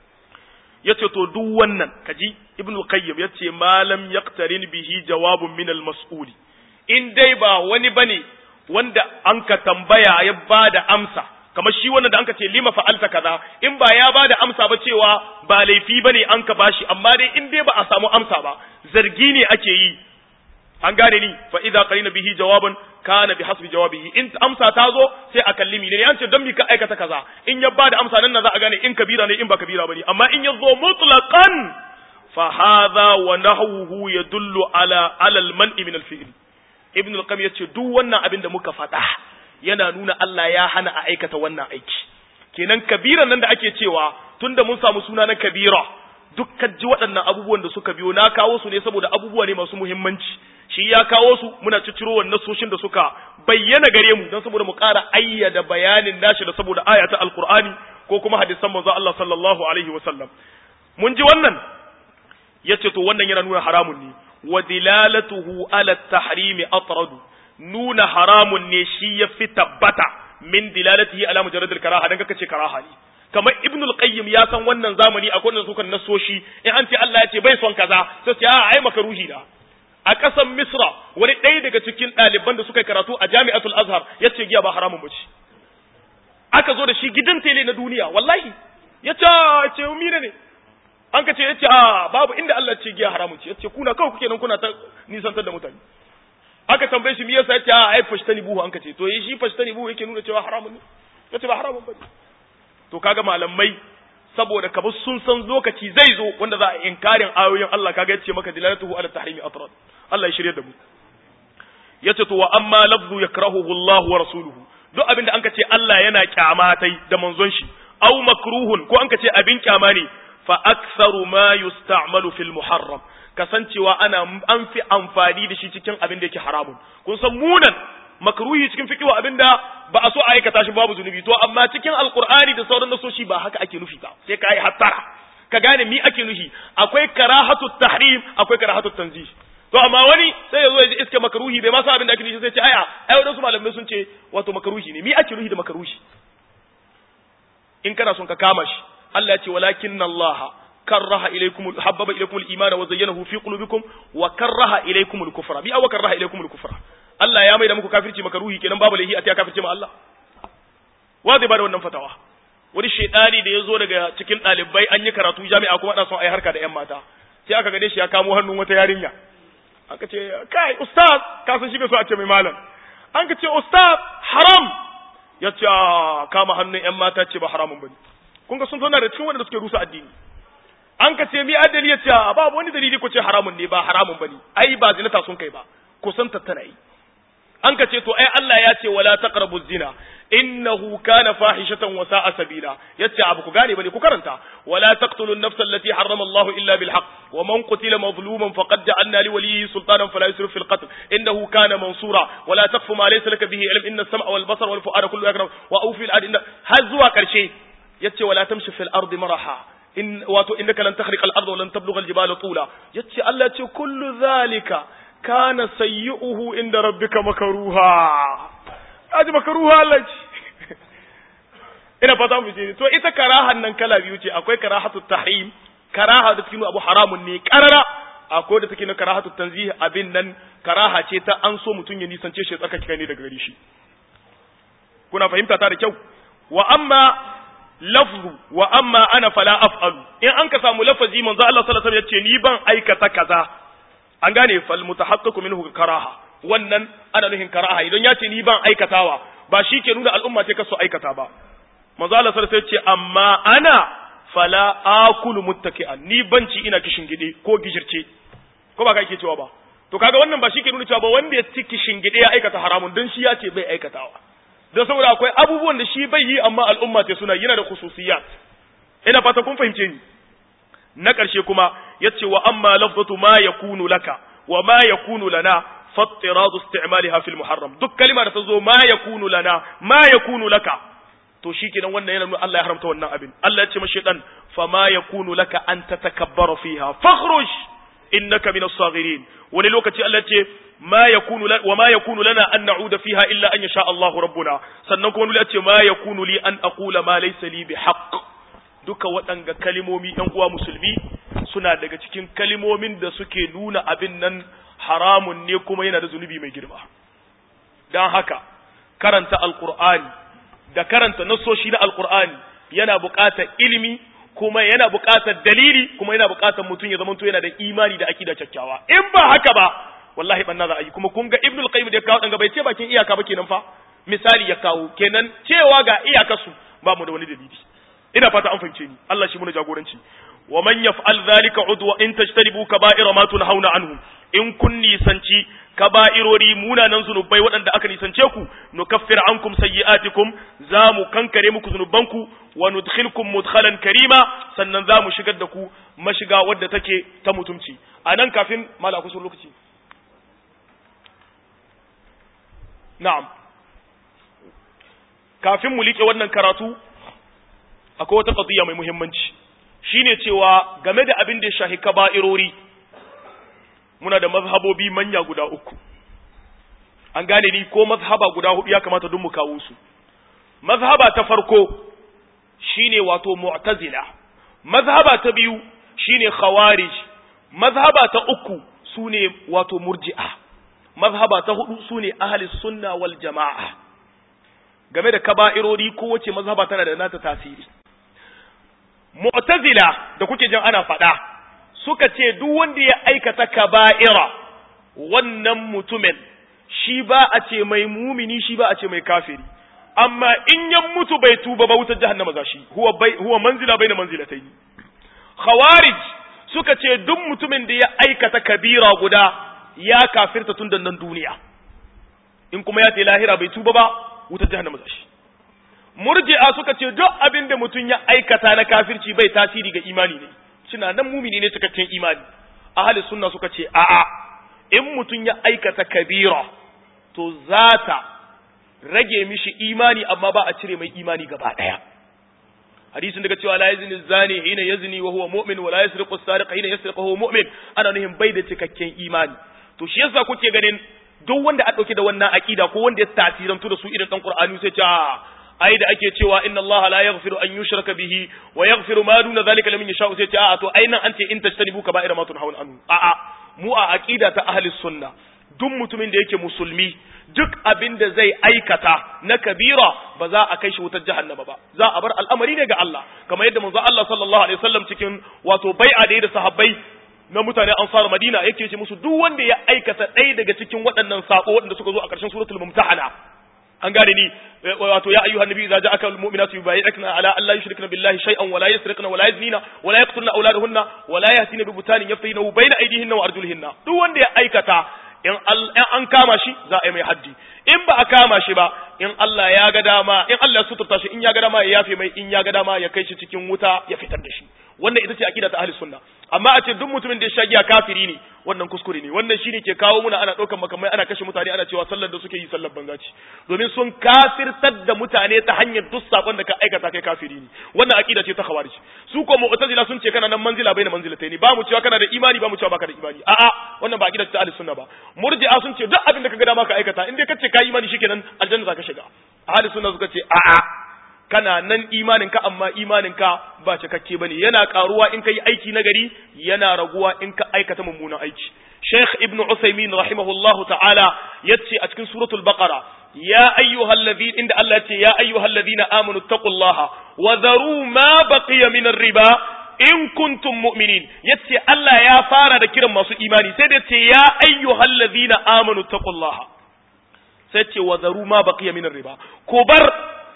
yace to duk wannan kaji ibn al-qayyim yace ma lam yaqtarin bihi jawabun min al-mas'uli in dai ba wani bane wanda an ka tambaya ya bada amsa kamar shi wannan da anka ce lima fa'alta kaza in ba ya bada amsa ba cewa ba laifi bane an ka bashi amma dai in dai ba a samu amsa ba zargi ne ake yi an gane ni fa idza qarina bihi jawaban kana bi hasbi jawabihi in amsa ta zo sai a kallimi ne an ce don mi ka aikata kaza in ya bada amsa nan za a gane in kabira ne in ba kabira bane amma in ya zo mutlaqan fa hadha wa nahwuhu yadullu ala ala al-man'i min al-fi'l ibn al-qayyim yace duk wannan abin da muka faɗa yana nuna Allah ya hana a aikata wannan aiki kenan kabiran nan da ake cewa tunda mun samu suna na kabira dukkan ji waɗannan abubuwan da suka biyo na kawo su ne saboda abubuwa ne masu muhimmanci shi ya kawo su muna cicciro wannan soshin da suka bayyana gare mu don saboda mu ƙara ayyada bayanin nashi da saboda aya ta alqur'ani ko kuma hadisan manzo Allah sallallahu alaihi wasallam mun ji wannan yace to wannan yana nuna haramun ne wa dilalatuhu ala tahrimi atradu nuna haramun ne shi ya fi tabbata min dilalatihi ala mujarradil karaha dan kaka ce karaha ne kamar ibnu al-qayyim ya san wannan zamani akwai wanda sukan nasoshi in an ce Allah ya ce bai son kaza sai ce a ai makaruhi da a ƙasar misra wani ɗaya daga cikin ɗaliban da suka karatu a jami'atul azhar ya ce giya ba haramun bace aka zo da shi gidan tele na duniya wallahi ya ce ce mine ne an ka ce ya ce a babu inda Allah ce giya haramun ce ya ce kuna kawai kuke nan kuna ta nisantar da mutane aka tambaye shi me yasa yace a ai fashtani buhu an kace to yi shi fashtani buhu yake nuna cewa haramun ne yace ba haramun bane to kaga malamai saboda kabu sun san lokaci zai zo wanda za a inkarin ayoyin Allah kaga yace maka dilalatuhu ala tahrimi atrad Allah ya shirye da mu yace to wa amma lafzu yakrahuhu Allah wa rasuluhu duk abin da an kace Allah yana kyamatai da manzon shi aw makruhun ko an kace abin kyama ne fa aktharu ma yusta'malu fil muharram kasancewa ana an fi amfani da shi cikin abin da yake haramun kun san munan makruhi cikin fiqhu abin da ba a so a aikata shi babu zunubi to amma cikin alqur'ani da sauran nasoshi ba haka ake nufi ba sai ka yi hattara ka gane mi ake nufi akwai karahatu tahrim akwai karahatu tanzih to amma wani sai ya zo ya ji iska makruhi bai ma san abin da ake nufi sai ce aya ai wadansu malamai sun ce wato makruhi ne mi ake nufi da makruhi in kana son ka kama shi Allah ya ce walakinna Allah كره إليكم حبب إليكم الإيمان وزينه في قلوبكم وكره إليكم الكفر بي أو كره إليكم الكفر الله يا ميدا muku kafirci makaruhi kenan babu lahi a tiya kafirci ma Allah wa zai bada wannan fatawa wani shedani da ya zo daga cikin ɗalibai an yi karatu jami'a kuma ana son a yi harka da yan mata sai aka gane shi ya kamo hannun wata yarinya aka ce kai ustaz ka san shi bai so a ce mai malam an ka ce ustaz haram ya ce kama hannun yan mata ce ba haramun bane kun ga sun zauna da cikin wanda suke rusa addini an ka ce mi adali ya ce babu wani dalili ko ce haramun ne ba haramun bane ai ba zinata sun kai ba kusan tattana yi an ka ce to ai Allah ya ce wala taqrabu zina innahu kana fahishatan wa sa'a sabila yace abu ku gane bane ku karanta wala taqtulu an-nafsa allati harrama Allah illa bil haqq wa man qutila mazluman faqad ja'alna li waliyyi sultanan fala yusrif fil qatl innahu kana mansura wala taqfu ma laysa laka bihi ilm inna as-sam'a wal basara wal fu'ada kullu yakram wa awfi al-adi har zuwa karshe yace wala tamshi fil ardi maraha in wato innaka lan takhriqa al-ard wa lan tablugha al-jibala tula yace Allah yace kullu zalika kana sayyi'uhu inda rabbika makruha aji makruha Allah ce ina fata mu ce to ita karahan nan kala biyu ce akwai karahatu tahrim karaha da cikin abu haramun ne karara akwai da take na karahatu tanzih abin nan karaha ce ta an so mutun ya nisance shi tsaka kai ne daga gare shi kuna fahimta ta da kyau wa amma lafzu wa amma ana fala af'alu in an ka samu lafazi manzo Allah sallallahu alaihi wasallam yace ni ban aikata kaza an gane fal mutahaqqiqu minhu karaha wannan ana nuhin karaha idan yace ni ban aikatawa ba shi ke nuna al'umma ce kaso aikata ba manzo Allah sallallahu alaihi wasallam yace amma ana fala akulu muttaki'an ni banci ina kishin gide ko gijirce ko ba ka yake cewa ba to kaga wannan ba shi ke nuna cewa ba wanda ya ci kishin gide ya aikata haramun don shi ya ce bai aikatawa don saboda akwai abubuwan da shi bai yi amma al'umma ce suna yana da khususiyat ina fata kun fahimce ni na ƙarshe kuma yace wa amma lafzatu ma yakunu laka wa ma yakunu lana fattiradu isti'maliha fil muharram duk kalma da ta zo ma yakunu lana ma yakunu laka to shikenan wannan yana nuna Allah ya haramta wannan abin Allah ya ce mashi dan fa ma yakunu laka an tatakabbara fiha fakhruj innaka min as-saghirin wani lokaci Allah ce ma yakunu wa ma yakunu lana an na'uda fiha illa an yasha Allahu rabbuna sannan kuma wani ce ma yakunu li an aqula ma laysa li bihaqq duka waɗanga kalimomi ɗan uwa musulmi suna daga cikin kalimomin da suke nuna abin nan haramun ne kuma yana da zunubi mai girma don haka karanta alkur'ani da karanta nassoshi na alkur'ani yana buƙatar ilimi kuma yana buƙatar dalili kuma yana buƙatar mutum ya zama yana da imani da akida kyakkyawa in ba haka ba wallahi banna za a yi kuma kun ga ibnul qayyim da ya kawo danga bai ce bakin iyaka ba kenan fa misali ya kawo kenan cewa ga iyakarsu ba mu da wani dalili ina fata an fahimce ni Allah shi muna jagoranci wa man yaf'al dhalika udwa in tajtanibu kaba'ira ma tunhauna anhu in kun nisanci kaba'irori munanan zunubai waɗanda aka nisance ku nukaffir ankum sayyi'atikum za mu kankare muku zunubanku wa nudkhilkum mudkhalan karima sannan za mu shigar da ku mashiga wadda take ta mutumci anan kafin mala kusa lokaci na'am kafin mu liƙe wannan karatu akwai wata qadiyya mai muhimmanci shine cewa game da abin da ya shahi kaba'irori muna da mazhabobi manya guda uku an gane ni ko mazhaba guda hudu ya kamata duk mu kawo su mazhaba ta farko shine wato mu'tazila mazhaba ta biyu shine khawarij mazhaba ta uku sune wato murji'a mazhaba ta hudu sune ahli sunna wal jama'a game da kaba'irori kowace mazhaba tana da nata tasiri mu'tazila da kuke jin ana faɗa suka ce duk wanda ya aikata kaba'ira wannan mutumin shi ba a ce mai mumini shi ba a ce mai kafiri amma in ya mutu bai tuba ba wutar jahannama za shi huwa bai huwa manzila baina manzilatayn khawarij suka ce duk mutumin da ya aikata kabira guda ya kafirta tun nan duniya in kuma ya ce lahira bai tuba ba wutar jahannama za shi murji'a suka ce duk abin da mutum ya aikata na kafirci bai tasiri ga imani ne suna nan mumini ne cikakken imani ahli sunna suka ce a'a in mutum ya aikata kabira to zata rage mishi imani amma ba a cire mai imani gaba daya hadisin daga cewa la yazni zani hina yazni wa huwa mu'min wa la yasriqu as-sariq hina yasriqu huwa mu'min ana nuhin bai da cikakken imani to shi yasa kuke ganin duk wanda a dauke da wannan akida ko wanda ya tasirantu da su irin dan qur'ani sai ce ai da ake cewa inna allaha la yaghfiru an yushraka bihi wa yaghfiru ma duna zalika liman yasha sai ce a'a to ai nan an ce in tajtanibu kaba'ira ma tunhauna anhu a'a mu a aqida ta ahli sunna duk mutumin da yake musulmi duk abin da zai aikata na kabira ba za a kai shi wutar jahannama ba za a bar al'amari ne ga Allah kamar yadda manzo Allah sallallahu alaihi wasallam cikin wato bai'a da da sahabbai na mutane ansar Madina yake ce musu duk wanda ya aikata ɗaya daga cikin waɗannan sako waɗanda suka zo a ƙarshen suratul mumtahana an gane ni wato ya ayyuhan nabi idza ja'aka almu'minatu yubayyi'ukna ala an la yushrikna billahi shay'an wa la yasriqna wa la yaznina wa la yaqtulna awladahunna wa la yahtina bi butanin yaftinahu bayna aydihinna wa arjulihinna duk wanda ya aikata in an kama shi za a yi mai haddi in ba a kama shi ba in Allah ya ga dama in Allah ya suturta shi in ya ga dama ya yafe mai in ya ga dama ya kai shi cikin wuta ya fitar da shi wannan ita ce akida ta ahli sunna amma a ce duk mutumin da ya sha giya kafiri ne wannan kuskure ne wannan shine ke kawo muna ana ɗaukar makamai ana kashe mutane ana cewa sallar da suke yi sallar banza ce domin sun kafirtar da mutane ta hanyar duk sakon da ka aikata kai kafiri ne wannan akida ce ta khawarij su ko mu'tazila sun ce kana nan manzila bai na manzilatai ne ba mu cewa kana da imani ba mu cewa baka da imani a'a wannan ba akida ta ahli sunna ba murji'a sun ce duk abin da ka ga dama ka aikata in dai ka ce ka imani shikenan aljanna za ka shiga ahli sunna suka ce a'a kana nan imaninka amma imaninka ba cikakke bane yana karuwa in kai aiki nagari yana raguwa in ka aikata mummunan aiki Sheikh Ibn Uthaymeen rahimahullahu ta'ala yace a cikin suratul Baqara ya ayyuhalladhina inda Allah yace ya ayyuhalladhina amanu taqullaha wa dharu ma baqiya min riba in kuntum mu'minin yace Allah ya fara da kiran masu imani sai da yace ya ayyuhalladhina amanu taqullaha sai ce wa dharu ma baqiya min riba ko bar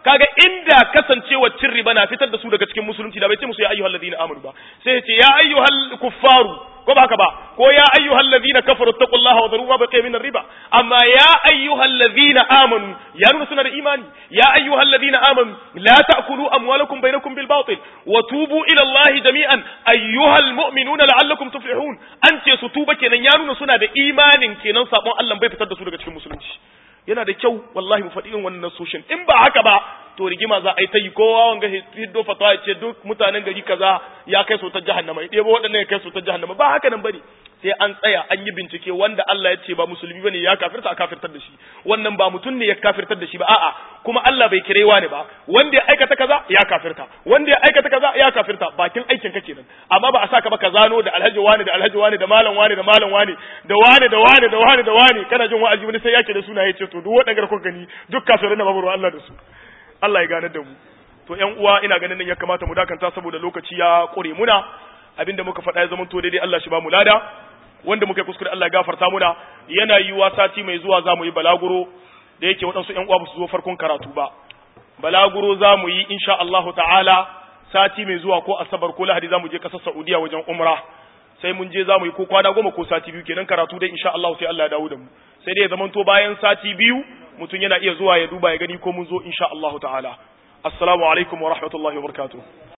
kaga inda kasancewa cin riba na fitar da su daga cikin musulunci da bai ce musu ya ayyuhal ladina amanu ba sai ya ce ya ayyuhal kuffaru ko ba haka ba ko ya ayyuhal ladina kafaru taqullaha wa dharu ma baqiya min riba amma ya ayyuhal ladina amanu ya nuna suna da imani ya ayyuhal ladina amanu la ta'kulu amwalakum bainakum bil batil wa tubu ila allahi jami'an ayyuhal mu'minuna la'allakum tuflihun an ce su tuba kenan ya nuna suna da imanin kenan sabon Allah bai fitar da su daga cikin musulunci yana da kyau wallahi mu faɗi irin wannan nasoshin in ba haka ba to rigima za a yi ta yi kowa wanga hiddo fatawa ya ce duk mutanen gari kaza ya kai su ta jahannama ya ɗebo waɗannan ya kai su ta jahannama ba haka nan bane sai an tsaya an yi bincike wanda Allah ya ce ba musulmi bane ya kafirta a kafirtar da shi wannan ba mutum ne ya kafirtar da shi ba a'a kuma Allah bai kirewa ne ba wanda ya aikata kaza ya kafirta wanda ya aikata kaza ya kafirta bakin aikin ka kenan amma ba a saka ba ka zano da alhaji wani da alhaji wani da malam wani da malam wani da wani da wani da wani da wani kana jin wa'azi wani sai yake da suna yace to duk waɗanda kuka gani duk kafirin da babu Allah da su Allah ya gane da mu to ƴan uwa ina ganin nan ya kamata mu dakanta saboda lokaci ya ƙure muna abinda muka faɗa ya zama to daidai Allah shi ba mu lada wanda muka yi kuskure Allah ya gafarta muna yana yiwuwa sati mai zuwa za mu yi balaguro da yake waɗansu ƴan uwa ba su zo farkon karatu ba balaguro za mu yi insha Allahu ta'ala sati mai zuwa ko asabar ko lahadi za mu je ƙasar Saudiya wajen umra sai mun je za mu yi ko kwana goma ko sati biyu kenan karatu dai insha Allah sai Allah ya dawo da mu sai dai ya zamanto bayan sati biyu mutum yana iya zuwa ya duba ya gani ko mun zo insha Allah ta'ala assalamu alaikum wa rahmatullahi wa barakatuh